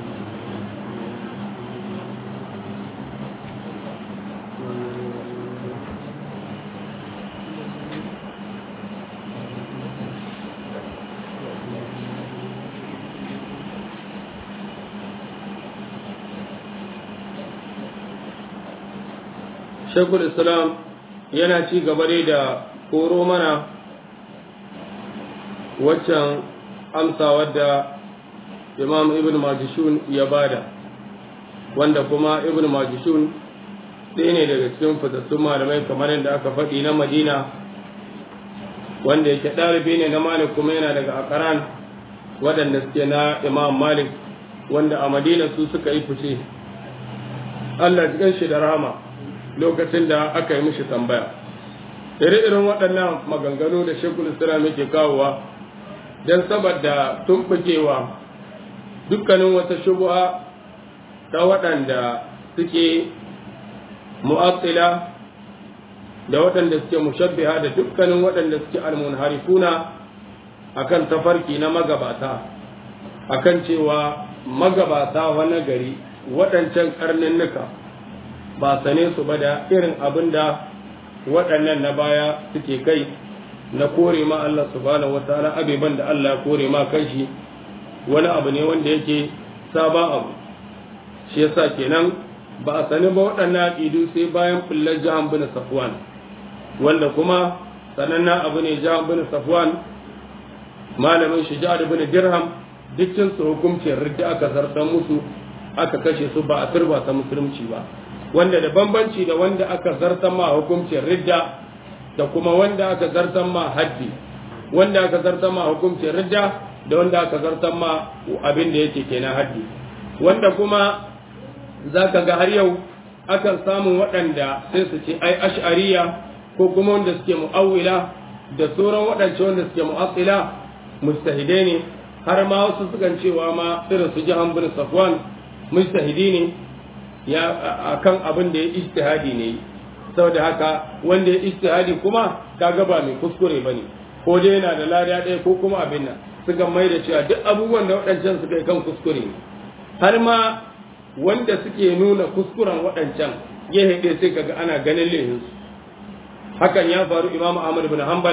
shekul islam yana ci gaba dai da koro mana waccan amsa wadda imam ibn majishun ya bada wanda kuma ibn majishun ɗaya ne daga cikin fitassun malamai kamar yadda aka faɗi na madina wanda yake ɗalibi ne na malik kuma yana daga akaran waɗanda suke na imam malik wanda a madina su suka yi fice allah cikin shi da rahama lokacin da aka yi mishi tambaya ire-iren waɗannan maganganu da shekul islam yake kawowa don saboda tumɓukewa dukkanin wata shubuha ta waɗanda suke mu'attila da waɗanda suke mushabbiha da dukkanin waɗanda suke almunharifuna akan tafarki na magabata akan cewa magabata wani gari waɗancan karninnuka ba sane su ba da irin abin da waɗannan na baya suke kai na kore ma Allah subhanahu wataala abeban da Allah kore ma kanshi wani abu ne wanda yake sabon abu shi yasa kenan ba a sani ba waɗannan aƙidu sai bayan fullar jahan bin safwan wanda kuma sanannen abu ne jahan bin safwan malamin shi jihar bin dirham dukkan su hukuncin ridda aka zartar musu aka kashe su ba a turba ta musulunci ba wanda da bambanci da wanda aka zartar ma hukuncin ridda da kuma wanda aka zartar ma haddi wanda aka zartar ma hukuncin ridda da wanda aka zartar ma abin da yake kenan haddi wanda kuma za ka ga har yau akan samun waɗanda sai su ce ai ash'ariya ko kuma wanda suke mu'awwila da sauran waɗance wanda suke mu'assila mustahidai ne har ma wasu sukan cewa ma irin su jahan bin safwan mustahidi ne ya akan abin da ya ijtihadi ne saboda haka wanda ya ijtihadi kuma kaga ba mai kuskure bane ko dai yana da lada ɗaya ko kuma abin nan suka mai da cewa duk abubuwan da waɗancan suka yi kan kuskure ne har ma wanda suke nuna kuskuren waɗancan ya haɗe sai kaga ana ganin lehinsu hakan ya faru imam ahmad bin hanbal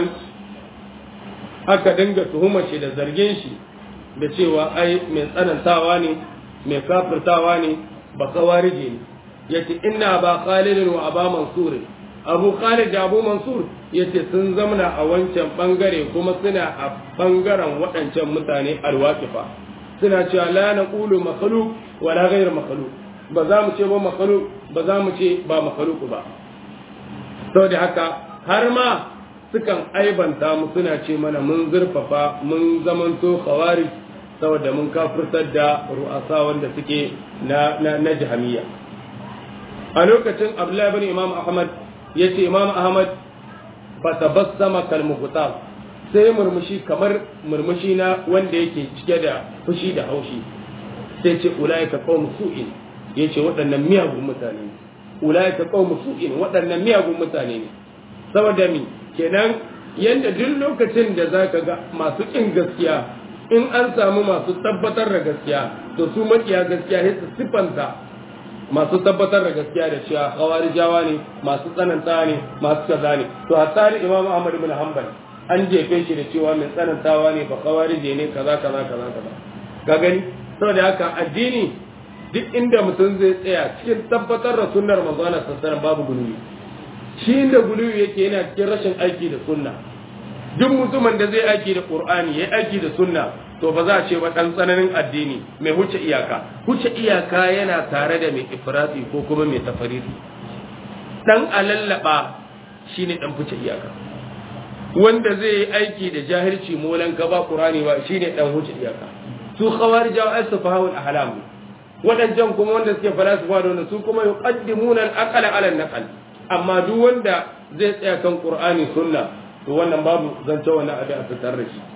aka dinga tuhumar shi da zargin shi da cewa ai mai tsanantawa ne mai kafirtawa ne ba kawarije ne yace inna ba khalid wa aba mansur abu khalid da abu mansur yace sun zamana a wancan bangare kuma suna a bangaren waɗancan mutane alwaqifa suna cewa la naqulu makhluq wa la ghayr makhluq ba za mu ce ba makhluq ba za mu ce ba makhluq ba saboda haka har ma sukan aibanta mu suna ce mana mun zurfafa mun zamanto khawarij saboda mun kafirtar da ru'asa wanda suke na na, na jahamiya a lokacin abdullahi bin imam ahmad yace imam ahmad fa tabassama kal mughtab sai murmushi kamar murmushi na wanda yake cike da fushi da haushi sai ce ulaika qaum su'in yace waɗannan miyagun mutane ne ulaika qaum su'in waɗannan miyagun mutane ne saboda mi kenan yanda duk lokacin da zaka ga masu kin gaskiya in an samu masu tabbatar da gaskiya to su makiya gaskiya sai su sifanta masu tabbatar da gaskiya da cewa khawarijawa ne masu tsananta ne masu kaza ne to hatta ni imam ahmad ibn hanbal an jefe shi da cewa mai tsanantawa ne ba kawarije ne kaza kaza kaza kaza ka gani saboda haka addini duk inda mutum zai tsaya cikin tabbatar da sunnar manzo Allah sallallahu babu guluwi shi inda guluwi yake yana cikin rashin aiki da sunna duk mutumin da zai aiki da qur'ani yayi aiki da sunna to ba za a ce ba dan tsananin addini mai huce iyaka huce iyaka yana tare da mai ifrati ko kuma mai tafariti dan alallaba shine dan huce iyaka wanda zai yi aiki da jahilci molan ka ba qur'ani ba shine dan huce iyaka su khawarijawa asfahul ahlam wadancan kuma wanda suke falasifa da su kuma yuqaddimuna al-aqla ala an-naql amma duk wanda zai tsaya kan qur'ani sunna to wannan babu zance wannan abin a fitar da shi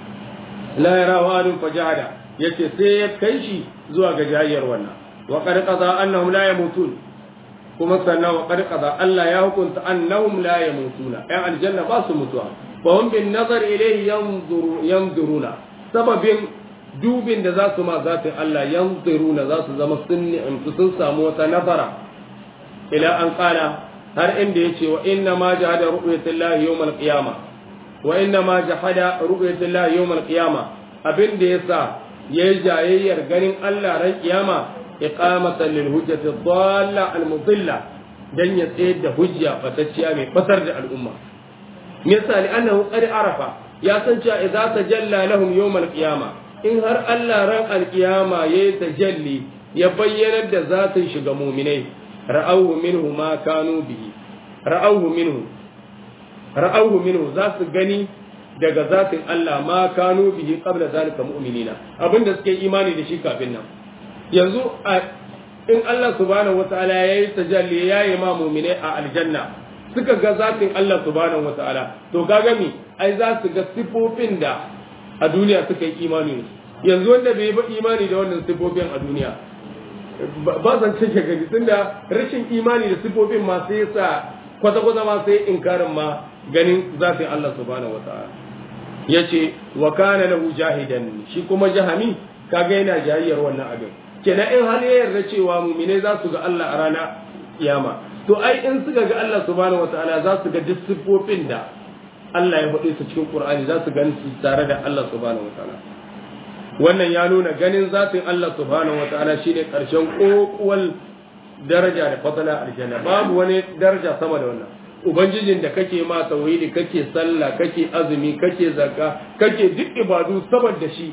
la yara wa'adun fajada yace sai ya kai shi zuwa ga jayyar wannan wa qad qada annahum la yamutun kuma sannan wa qad qada Allah ya hukunta annahum la yamutuna ay aljanna ba su mutuwa fa hum bin nazar ilayhi yanzuru yanzuruna sababin dubin da za su ma zatin Allah yanzuruna za su zama sun sun samu wata nazara ila an qala har inda yace wa inna ma jahada ru'yatullahi yawm al-qiyamah wa inna ma jahada ru'yatullahi yawm al-qiyamah abin da yasa yayi jayayyar ganin Allah ran kiyama iqamatan lil hujjati dhalla al-mudilla dan ya tsayar da hujja fatacciya mai fasar da al'umma misali annahu qad arafa ya san cewa idza tajalla lahum yawm al-qiyama in har Allah ran al-qiyama yayi tajalli ya bayyana da zatin shiga mu'minai ra'awhu minhu ma kanu bihi ra'awhu minhu ra'awhu minhu za su gani daga zatin Allah ma kanu bihi qabla zalika mu'minina abinda suke imani da shi kafin nan yanzu in Allah subhanahu wataala yayi tajalli yayi ma mu'mine a aljanna suka ga zatin Allah subhanahu wataala to kaga mi ai za su ga sifofin da a duniya suka yi imani yanzu wanda bai ba imani da wannan sifofin a duniya ba zan cike gani tunda rashin imani da sifofin ma sai sa kwata-kwata ma sai inkarin ma ganin zatin Allah subhanahu wataala yace wa kana lahu jahidan shi kuma jahami kaga yana jahiyyar wannan abin kenan in har ya yarda cewa mumine za su ga Allah a rana kiyama to ai in suka ga Allah subhanahu wataala za su ga duk siffofin da Allah ya faɗi su cikin Qur'ani za su gani su tare da Allah subhanahu wataala wannan ya nuna ganin zatin Allah subhanahu wataala shine karshen kokuwal daraja da fadala aljanna babu wani daraja sama da wannan ubangijin da kake ma tauhidi kake sallah kake azumi kake zakka kake duk ibadu saboda shi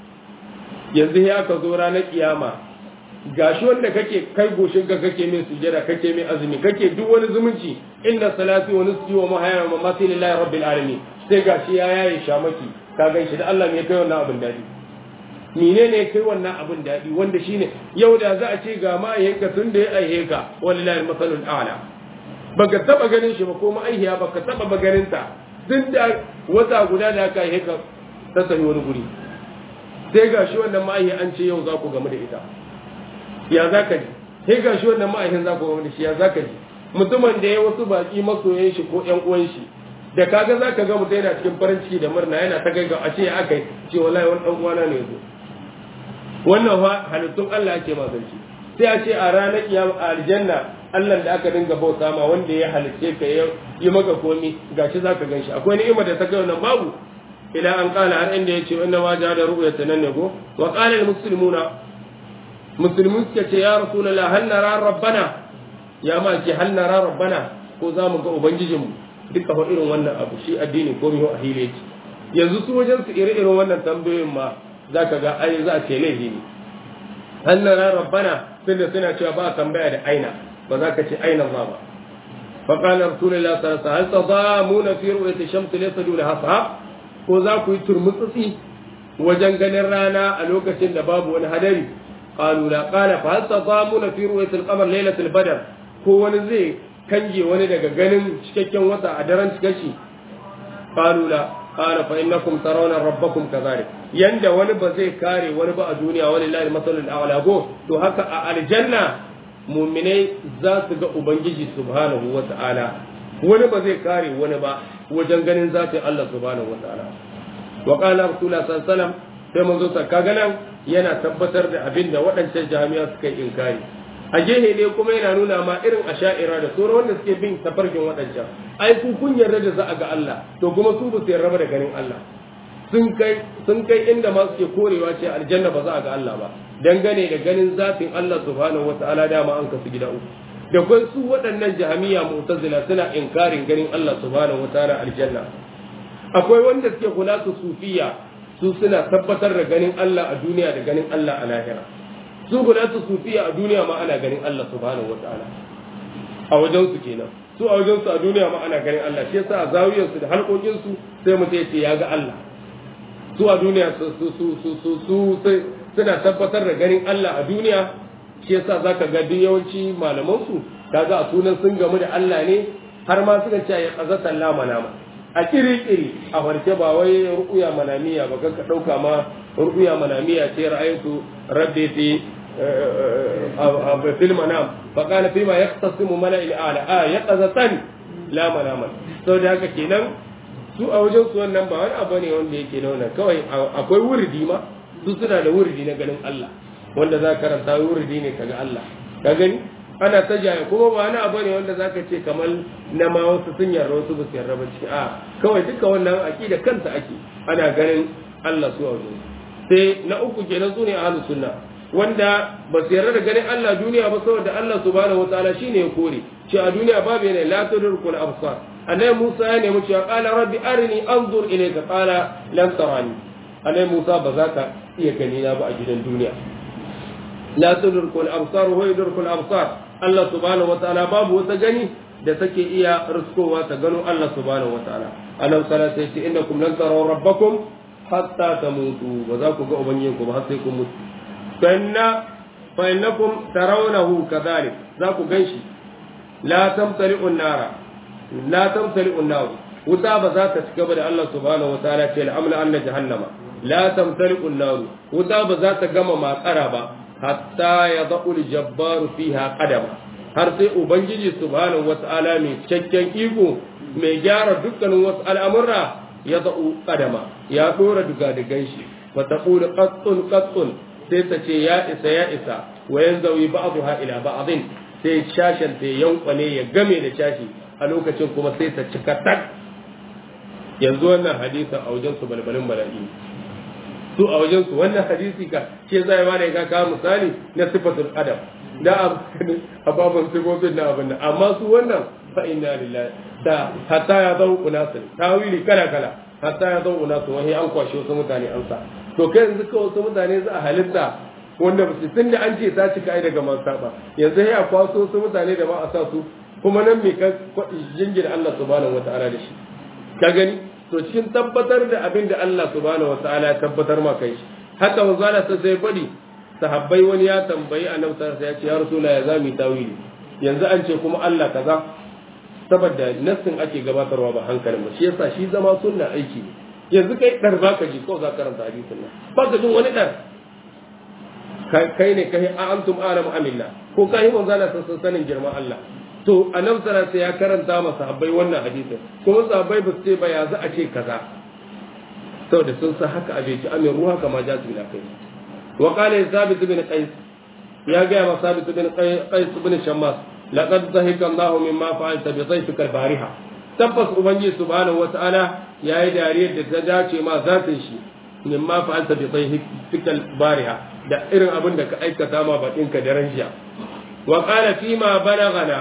yanzu ya ka zo ranar kiyama gashi wanda kake kai goshin ka kake min sujada kake min azumi kake duk wani zumunci inna salati wa nusuki wa mahaya wa mamati lillahi rabbil alamin sai gashi ya yaye shamaki ka gan shi da Allah ne kai wannan abin dadi mine ne kai wannan abin dadi wanda shine yau da za a ce ga ma'ayyanka tun da ya aihe ka wallahi masalul a'la baka taba ganin shi ba ko ma'aihiya baka taba maganin ta tun da wata guda da aka aihe ka ta tafi wani guri sai ga shi wannan ma'ahi an ce yau za ku gamu da ita ya za ka ji sai ga shi wannan ma'ahin za ku gamu da shi ya za ka ji mutumin da ya wasu baki masoyan shi ko ƴan uwan shi da kaga za ka ga mutum yana cikin farin ciki da murna yana ta gaggawa a ce aka yi ce wallahi wani ɗan uwana ne yazo wannan fa halittun Allah ake magance sai a ce a ranar kiyama a aljanna Allah da aka dinga bauta ma wanda ya halicce ka ya yi maka komi gashi zaka ganshi akwai ni'ima da ta kai wannan babu ila an kala har inda yace inna ma ja da ru'yata nan ne ko wa qala al muslimuna muslimun suka ce ya rasulullah hal nara rabbana ya ma ce hal nara rabbana ko za mu ga ubangijinmu duka fa irin wannan abu shi addini ko miho ahile ce yanzu su wajen su iri irin wannan tambayoyin ma zaka ga ai za a ce laifi ne hal nara rabbana tunda suna cewa ba tambaya da aina ba za ka ce aina za ba فقال رسول الله صلى الله عليه وسلم هل تضامون في رؤية الشمس ليس دونها صحاب ko za ku yi turmutsutsi wajen ganin rana a lokacin da babu wani hadari qalu la qala fa hal tadamuna fi ru'yati al-qamar laylatul badr ko wani zai kange wani daga ganin cikakken wata a daren cikashi qalu la qala fa innakum tarawna rabbakum kadhalik yanda wani ba zai kare wani ba a duniya walillahi masalul a'la go to haka a aljanna mu'minai za su ga ubangiji subhanahu wa ta'ala wani ba zai kare wani ba wajen ganin zatin Allah subhanahu wa ta'ala wa qala rasulullah sallallahu alaihi wasallam sai manzo sa kaga nan yana tabbatar da abin da waɗancan jami'a suka yi inkari a gehe ne kuma yana nuna ma irin asha'ira da sauran wanda suke bin tafarkin waɗancan ai ku kun yarda da za a ga Allah to kuma su ba su yarda da ganin Allah sun kai sun kai inda ma suke korewa ce aljanna ba za a ga Allah ba dangane da ganin zatin Allah subhanahu wa ta'ala dama an kasu gida uku da kun su waɗannan jahamiya mu'tazila suna inkarin ganin Allah subhanahu wataala aljanna akwai wanda suke kula su sufiya su suna tabbatar da ganin Allah a duniya da ganin Allah a lahira su kula su sufiya a duniya ma ana ganin Allah subhanahu wataala a wajen su kenan su a wajen su a duniya ma ana ganin Allah shi yasa a zawiyar su da halkokin su sai mutum ya ce ya ga Allah su a duniya su su su su su su suna tabbatar da ganin Allah a duniya shi yasa zaka ga duk yawanci malaman su kaga a sunan sun gamu da Allah ne har ma suka ce ya qazatan la manama a kiri-kiri a farke ba wai ru'uya manamiya ba ka ɗauka ma ru'uya manamiya ce ra'aytu rabbi fi fil manam fa qala fi ma yaqtasimu mala'il a'la a yaqazatan la manaman saboda haka kenan su a wajen su wannan ba wani abu ne wanda yake nuna kawai akwai wuridi ma su suna da wuridi na ganin Allah wanda za ka karanta wuridi ne kaga Allah ka gani ana ta jaya kuma ba wani abu ne wanda za ka ce kamar na ma wasu sun yarda wasu ba su yarda ba ce a kawai duka wannan aqida kanta ake ana ganin Allah su a wajen sai na uku kenan su ne ahlus sunna wanda ba su yarda da ganin Allah duniya ba saboda Allah subhanahu wataala shine ya kore ce a duniya babu yana la tudrikul absar annabi Musa ya nemi cewa qala rabbi arini anzur ilayka qala lam tarani annabi Musa ba za ka iya gani na ba a gidan duniya la tudrikul absar wa yudrikul absar Allah subhanahu wataala babu wata gani da take iya riskowa ta gano Allah subhanahu wataala annabi sallallahu alaihi wasallam innakum lan taraw rabbakum hatta tamutu ba za ku ga ubangijinku ba har sai kun mutu فإن فإنكم ترونه كذلك ذاك غنشي لا تمتلئ النار لا تمتلئ النار وتاب ذات تكبر الله سبحانه وتعالى في الأمل أن جهنم لا تمتلئ النار وتاب ذات قم ما قرب حتى يضع الجبار فيها قدما har sai ubangiji subhanahu wata'ala mai cikakken iko mai gyara dukkanin wasu al'amurra ya za'u kadama ya dora duga digan shi fa taqulu qattun qattun sai ta ce ya isa ya isa wa yanzawi ba'dha ila ba'dhin sai shashin ta yankwane ya game da shashi a lokacin kuma sai ta cika tak yanzu wannan hadisin a wajen su balbalin bala'i su a wajen su wannan hadisi ka ce zai ma da ka kawo misali na sifatul adam da ababan sifofin na abin nan amma su wannan fa inna lillahi da hatta ya zau unasin tawili kala kala hatta ya zau unasin wani an kwashe wasu mutane an sa to kai yanzu kawai wasu mutane za a halitta wanda ba su tun da an ce ta cika ai daga man saba yanzu sai a kwaso wasu mutane da ba a sa su kuma nan me ka jingina Allah subhanahu wataala da shi ka gani to cikin tabbatar da abin da Allah subhanahu wataala ya tabbatar ma kai shi haka manzo Allah sai sai bari sahabbai wani ya tambayi annabi sallallahu alaihi wasallam ya ce ya rasula ya zami tawili yanzu an ce kuma Allah kaza saboda nassin ake gabatarwa ba hankalin ba shi yasa shi zama sunna aiki ne yanzu kai dar baka ji ko za ka karanta hadisin nan ba ka jin wani dar kai ne kai a antum alamu amilla ko kai mun zana san sanin girman Allah to annabi sallallahu ya karanta ma sahabbai wannan hadisin kuma sahabbai ba su ce ba ya za a ce kaza saboda sun san haka abin ji amin ruha kama ja su bila kai wa qala sabit bin qais ya ga ma sabit bin qais bin shammas laqad zahika Allah mimma fa'alta bi dhayfika al-bariha tabbas ubangiji subhanahu wata'ala yayi dariyar da ta dace ma zatin shi mimma fa'alta bi dhayfika al-bariha da irin abin da ka aikata ma bakin ka daren jiya wa qala fi ma balagana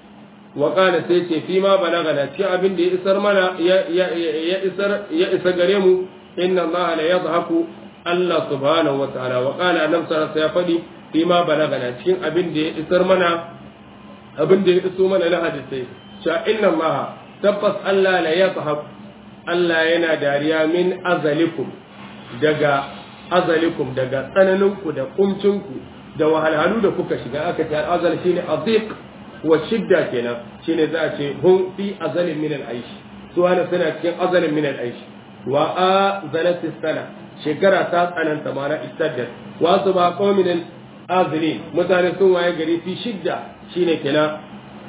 wa qala sai ce fi ma balagana ci abin da ya isar mana ya isar ya isa gare mu inna allaha la yadhaku Allah subhanahu wa ta'ala wa qala annabi sallallahu alaihi fadi fi ma balagana cikin abin da ya isar mana abin da ya iso mana na hadisai cewa inna allaha tabbas Allah la yadhaku Allah yana dariya min azalikum daga azalikum daga tsananinku da kumcinku da wahalhalu da kuka shiga aka ce al'azal shine aziq wa shidda kenan shine za a ce hum fi azalin min al-aish su wani suna cikin azalin min al-aish wa azalat sana shekara ta tsananta mana istaddat wa su ba qaumin azlin mutane sun waye gari fi shidda shine kenan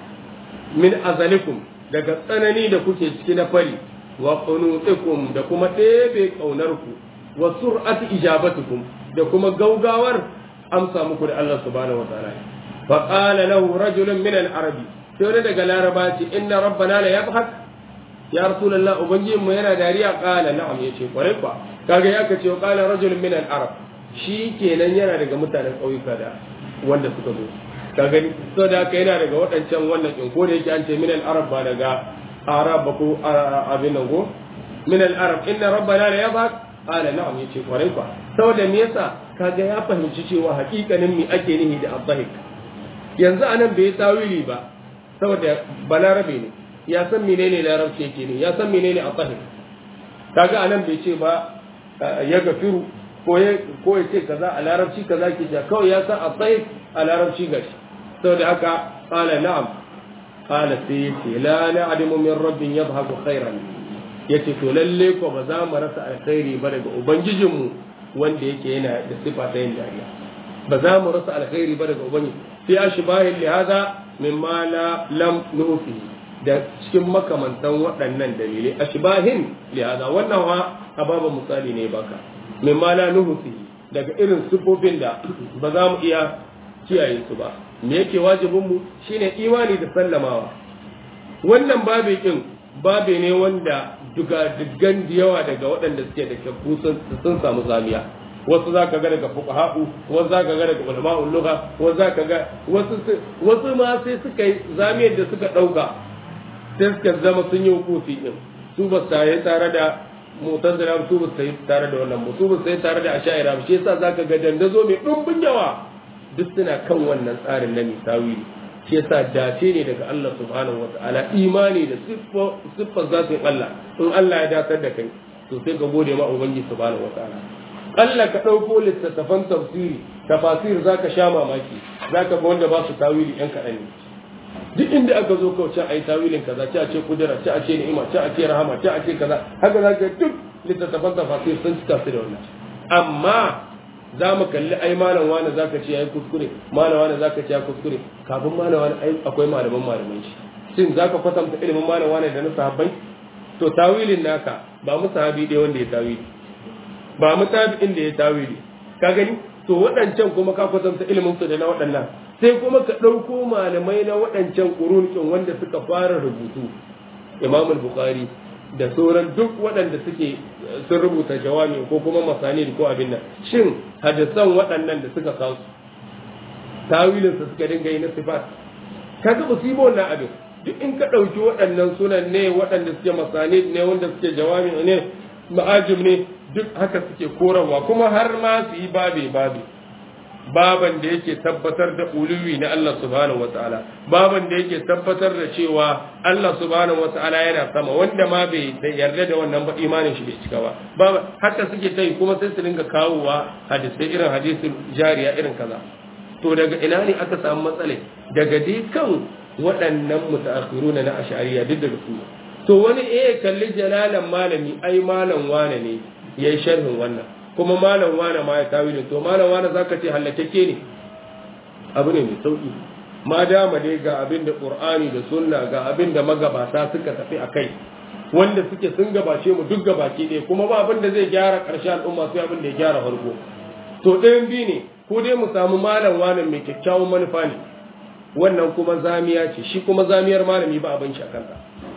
min azalikum daga tsanani da kuke ciki na fari wa qunutikum da kuma ɗebe ƙaunarku wa sur'ati ijabatukum da kuma gaugawar amsa muku da Allah subhanahu wa ta'ala fa qala lahu rajulun min al-arab sai wani daga laraba ce inna rabbana la yabhak ya rasulullah ubangijin mu yana dariya qala na'am yace kwarai kwa kaga ya kace qala rajulun min al-arab shi kenan yana daga mutanen ƙauyuka da wanda suka zo ka gani so da haka yana daga waɗancan wannan in ko da yake an ce min al-arab ba daga arab ba ko abin nan go min al-arab inna rabbana la yabhak qala na'am yace kwarai kwa saboda me yasa kaga ya fahimci cewa hakikanin me ake nihi da abdahik yanzu anan bai tawili ba saboda balarabe ne ya san menene larabci yake ne ya san menene abdahik kaga anan bai ce ba ya gafiru ko ya ko ya ce kaza a larabci kaza ke ja kawai ya san abdahik a larabci gashi saboda haka qala na'am qala sai yace la na'lamu min rabbin yadhhabu khairan yace to lalle ko ba za mu rasa alkhairi ba daga ubangijinmu wanda yake yana da sifa ta yin dariya ba za mu rasa alkhairi ba daga ubangiji fi ashbahin li hada mimma la lam nufi da cikin makamantan waɗannan dalilai ashbahin li hada wannan wa ababa misali ne baka mimma la nufi daga irin sifofin da ba za mu iya kiyaye su ba me yake wajibin mu shine imani da sallamawa wannan babe kin babe ne wanda duga duggan da yawa daga waɗanda suke da kyakku sun samu zamiya wasu za ka ga daga fuqaha'u wasu za ka ga daga ulama'ul lugha wasu za ka ga wasu wasu ma sai suka yi zamiyar da suka ɗauka sai suka zama sun yi hukufi din su ba su yi tare da mutazila su ba su yi tare da wannan su ba su yi tare da asha'ira shi yasa za ka ga dandazo mai ɗumbin yawa duk suna kan wannan tsarin na misawili shi yasa dace ne daga Allah subhanahu wataala imani da siffar zatin Allah in Allah ya datar da kai to sai ka gode ma ubangiji subhanahu wataala Allah ka ɗauko littattafan tafsiri tafasir zaka sha mamaki zaka ga wanda ba su tawili yan kaɗan ne duk inda aka zo kawai ce a yi tawilin kaza ce a ce kudura ce a ce ni'ima ce a ce rahama ce a ce kaza haka zaka duk littattafan tafasir sun cika su da wannan amma za mu kalli ai malam wani zaka ce yayi kuskure malam wani zaka ce ya kuskure kafin malam wani ai akwai malaman malaman shi shin zaka kwatanta ilimin malam wani da na sahabbai to tawilin naka ba mu sahabi dai wanda ya tawili ba mu tabi'in da ya tawili ka gani to waɗancan kuma ka kwatanta ilimin su da na waɗannan sai kuma ka ɗauko malamai na waɗancan ƙurunkin wanda suka fara rubutu imam bukhari da sauran duk waɗanda suke sun rubuta jawami ko kuma masani ko abin nan shin hadisan waɗannan da suka kawo tawilin su suka dinga yi na sifat kaga ba su yi wannan abin duk in ka ɗauki waɗannan sunan ne waɗanda suke masani ne wanda suke jawami ne ma'ajim ne duk haka suke korarwa kuma har ma su yi babe babe baban da yake tabbatar da uluwi na Allah subhanahu wataala baban da yake tabbatar da cewa Allah subhanahu wataala yana sama wanda ma bai yarda da wannan ba imanin shi bai cika ba baba haka suke ta yi kuma sai su dinga kawowa hadisai irin hadisin jariya irin kaza to daga ina ne aka samu matsala daga dai kan waɗannan mutaakhiruna na ash'ariyya duk daga su to wani eh kalli jalalan malami ai malam wane ne yayi sharhin wannan kuma malam wane ma ya tawilin to malam wane zaka ce hallakeke ne abu ne mai sauki ma dama dai ga abin da qur'ani da sunna ga abin da magabata suka tafi akai wanda suke sun gabace mu duk gabaki ɗaya kuma ba abin da zai gyara ƙarshen al'umma sai abin da ya gyara farko to ɗayan biyu ne ko dai mu samu malam wane mai kyakkyawan manufa ne wannan kuma zamiya ce shi kuma zamiyar malami ba abin shi a kansa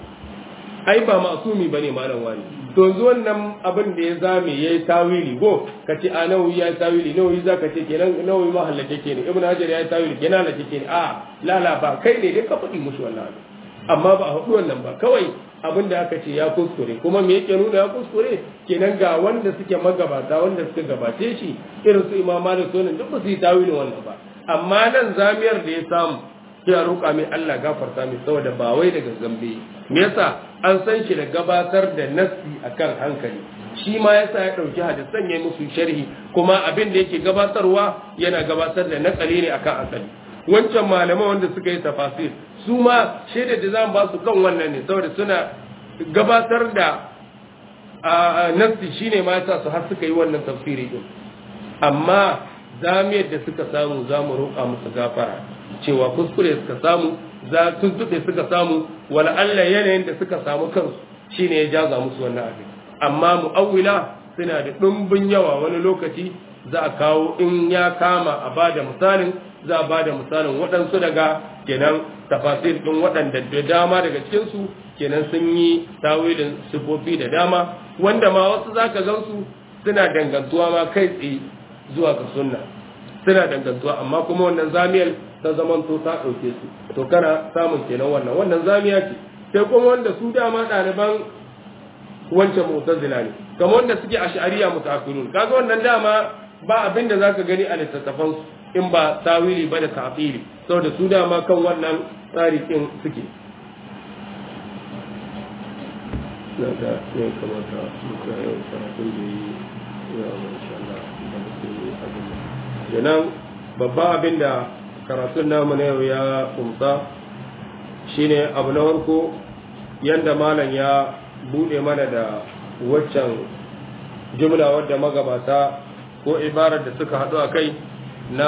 ai ba masumi bane malam wani to yanzu wannan abin da ya zame yayi tawili go kace a nawawi ya tawili nawawi zaka ce kenan nawawi ma halake ke ne ibnu hajar ya tawili kenan halake ke ne a la la ba kai ne dai ka faɗi mushi wannan amma ba a haɗu wannan ba kawai abin da aka ce ya kuskure kuma me yake nuna ya kuskure kenan ga wanda suke magabata wanda suka gabace shi irin su imam malik sunan duk ba su yi tawilin wannan ba amma nan zamiyar da ya samu sai a roƙa mai Allah gafarta mai saboda ba wai daga zambe me yasa an san shi da gabatar da nassi akan hankali shi ma yasa ya ɗauki hadisan ya musu sharhi kuma abin da yake gabatarwa yana gabatar da nakali ne akan asali wancan malaman wanda suka yi tafasir su ma shaidar da zamu ba su kan wannan ne saboda suna gabatar da nassi shine ma yasa su har suka yi wannan tafsiri din amma zamiyar da suka samu za mu roƙa musu gafara cewa kuskure suka samu za tuntuɓe suka samu wala Allah yanayin da suka samu kansu shine ya jaza musu wannan abin amma mu'awwila suna da ɗumbin yawa wani lokaci za a kawo in ya kama a bada misalin za a bada misalin waɗansu daga kenan tafasir ɗin waɗanda da dama daga cikinsu kenan sun yi tawilin sifofi da dama wanda ma wasu za ka gansu suna dangantuwa ma kai tsaye zuwa ga sunna suna dangantuwa amma kuma wannan zamiyar ta zaman to ta ɗauke su to kana samun kenan wannan wannan zamiya ce sai kuma wanda su dama ɗaliban wancan mu'tazila ne kamar wanda suke ash'ariya mutaakhirun kaga wannan dama ba abin da zaka gani a littattafan su in ba tawili ba da ta'tili saboda su dama kan wannan tsari din suke na da ya kamata mu ga yau karatun da yi ya insha Allah da mutum abin kenan babban abin da karatun namu na yau ya kumsa shine abu na farko yanda malam ya bude mana da waccan jumla wadda magabata ko ibarar da suka haɗu a kai na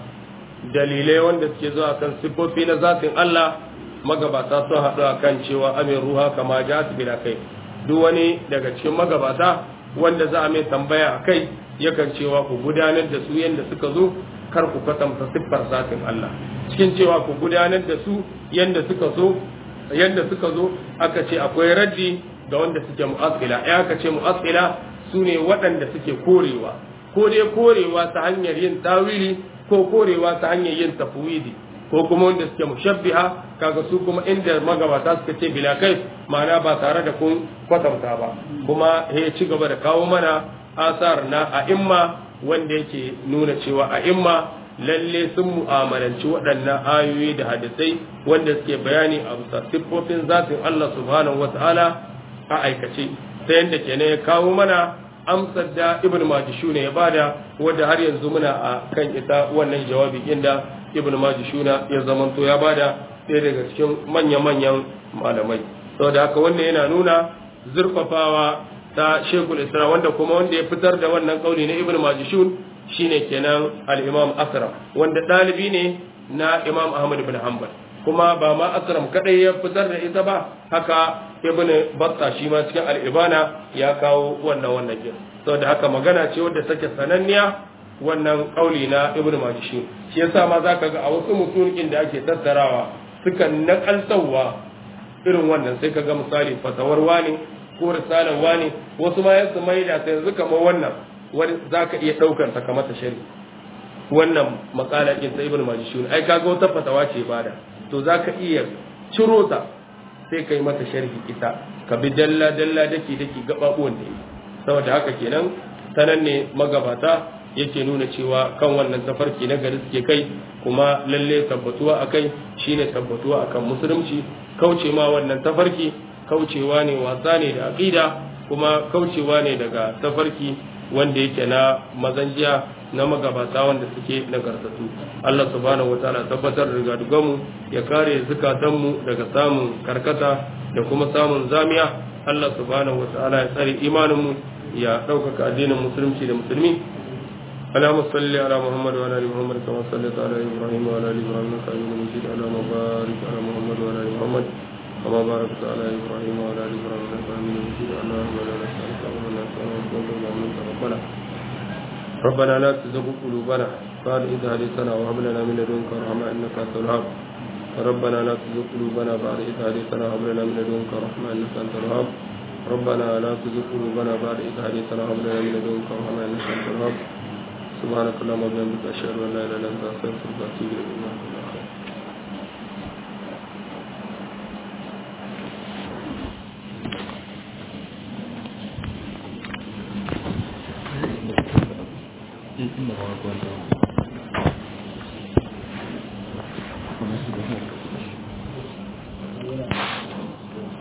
dalilai wanda suke zuwa kan siffofi na zatin Allah magabata sun haɗu a kan cewa amin ruha kama ja su bila kai duk wani daga cikin magabata wanda za a mai tambaya a kai yakan cewa ku gudanar da su yadda suka zo kar ku kwatanta siffar zatin Allah cikin cewa ku gudanar da su yadda suka zo yadda suka zo aka ce akwai raddi ga wanda suke mu'assila ya aka ce mu'assila su ne waɗanda suke korewa ko dai korewa ta hanyar yin tawili ko korewa ta hanyar yin tafwidi ko kuma wanda suke mushabbiha kaga su kuma inda magabata suka ce bila kai ma'ana ba tare da kun kwatanta ba kuma ya ci gaba da kawo mana asar na a'imma wanda yake nuna cewa a'imma lalle sun mu'amalanci waɗannan ayoyi da hadisai wanda suke bayani a bisa siffofin zatin Allah subhanahu wata'ala a aikace ta yadda kenan ya kawo mana amsar da ibn majishuna ya bada wadda har yanzu muna a kan ita wannan jawabi inda ibn majishuna ya zamanto ya bada ɗaya daga cikin manya-manyan malamai saboda haka wannan yana nuna zurfafawa ta shekul isra wanda kuma wanda ya fitar da wannan kauli na ibn majishun shine kenan al-imam asram wanda ɗalibi ne na imam ahmad ibn hanbal kuma ba ma asram kadai ya fitar da ita ba haka ibn batta shi ma cikin al-ibana ya kawo wannan wannan jin saboda haka magana ce wadda take sananniya wannan kauli na ibn majishun shi yasa ma zaka ga a wasu mutumin da ake tattarawa sukan nakaltawa irin wannan sai ka ga misali fatawar wani ko risalar wani wasu ma yasu mai da ta yanzu kamar wannan wani za ka iya ɗaukar ta kamar ta shari wannan makala ɗin ta ibn majishun ai kaga wata fatawa ce bada to za ka iya ciro ta sai ka yi mata sharhi ita ka bi dalla dalla daki daki gaɓaɓuwan da saboda haka kenan sanan ne magabata yake nuna cewa kan wannan tafarki na gari suke kai kuma lalle tabbatuwa a kai shine tabbatuwa akan musulunci kauce ma wannan tafarki kaucewa ne wasa ne da aqida kuma kaucewa ne daga tafarki wanda yake na mazanjiya na magabata wanda suke nagartatu Allah subhanahu wataala tabbatar da rigadugamu ya kare zukatanmu daga samun karkata da kuma samun zamiya Allah subhanahu wataala ya tsare imaninmu ya ɗaukaka addinin musulunci da musulmi اللهم صل على محمد وعلى ال محمد كما صليت على ابراهيم وعلى ال ابراهيم انك حميد مجيد اللهم بارك على محمد وعلى ال محمد كما باركت على ابراهيم وعلى ال ابراهيم انك حميد مجيد اللهم لا نسالك ولا نسالك ولا منك ربنا ربنا لا تزغ قلوبنا بعد إذ هديتنا وهب لنا من لدنك رحمة إنك أنت الوهاب ربنا لا تزغ قلوبنا بعد إذ هديتنا وهب لنا من لدنك رحمة إنك أنت الوهاب ربنا لا تزغ قلوبنا بعد إذ هديتنا وهب لنا من لدنك رحمة إنك أنت الوهاب سبحانك اللهم وبحمدك أشهد أن لا إله إلا أنت أستغفرك وأتوب إليك in inda ba wa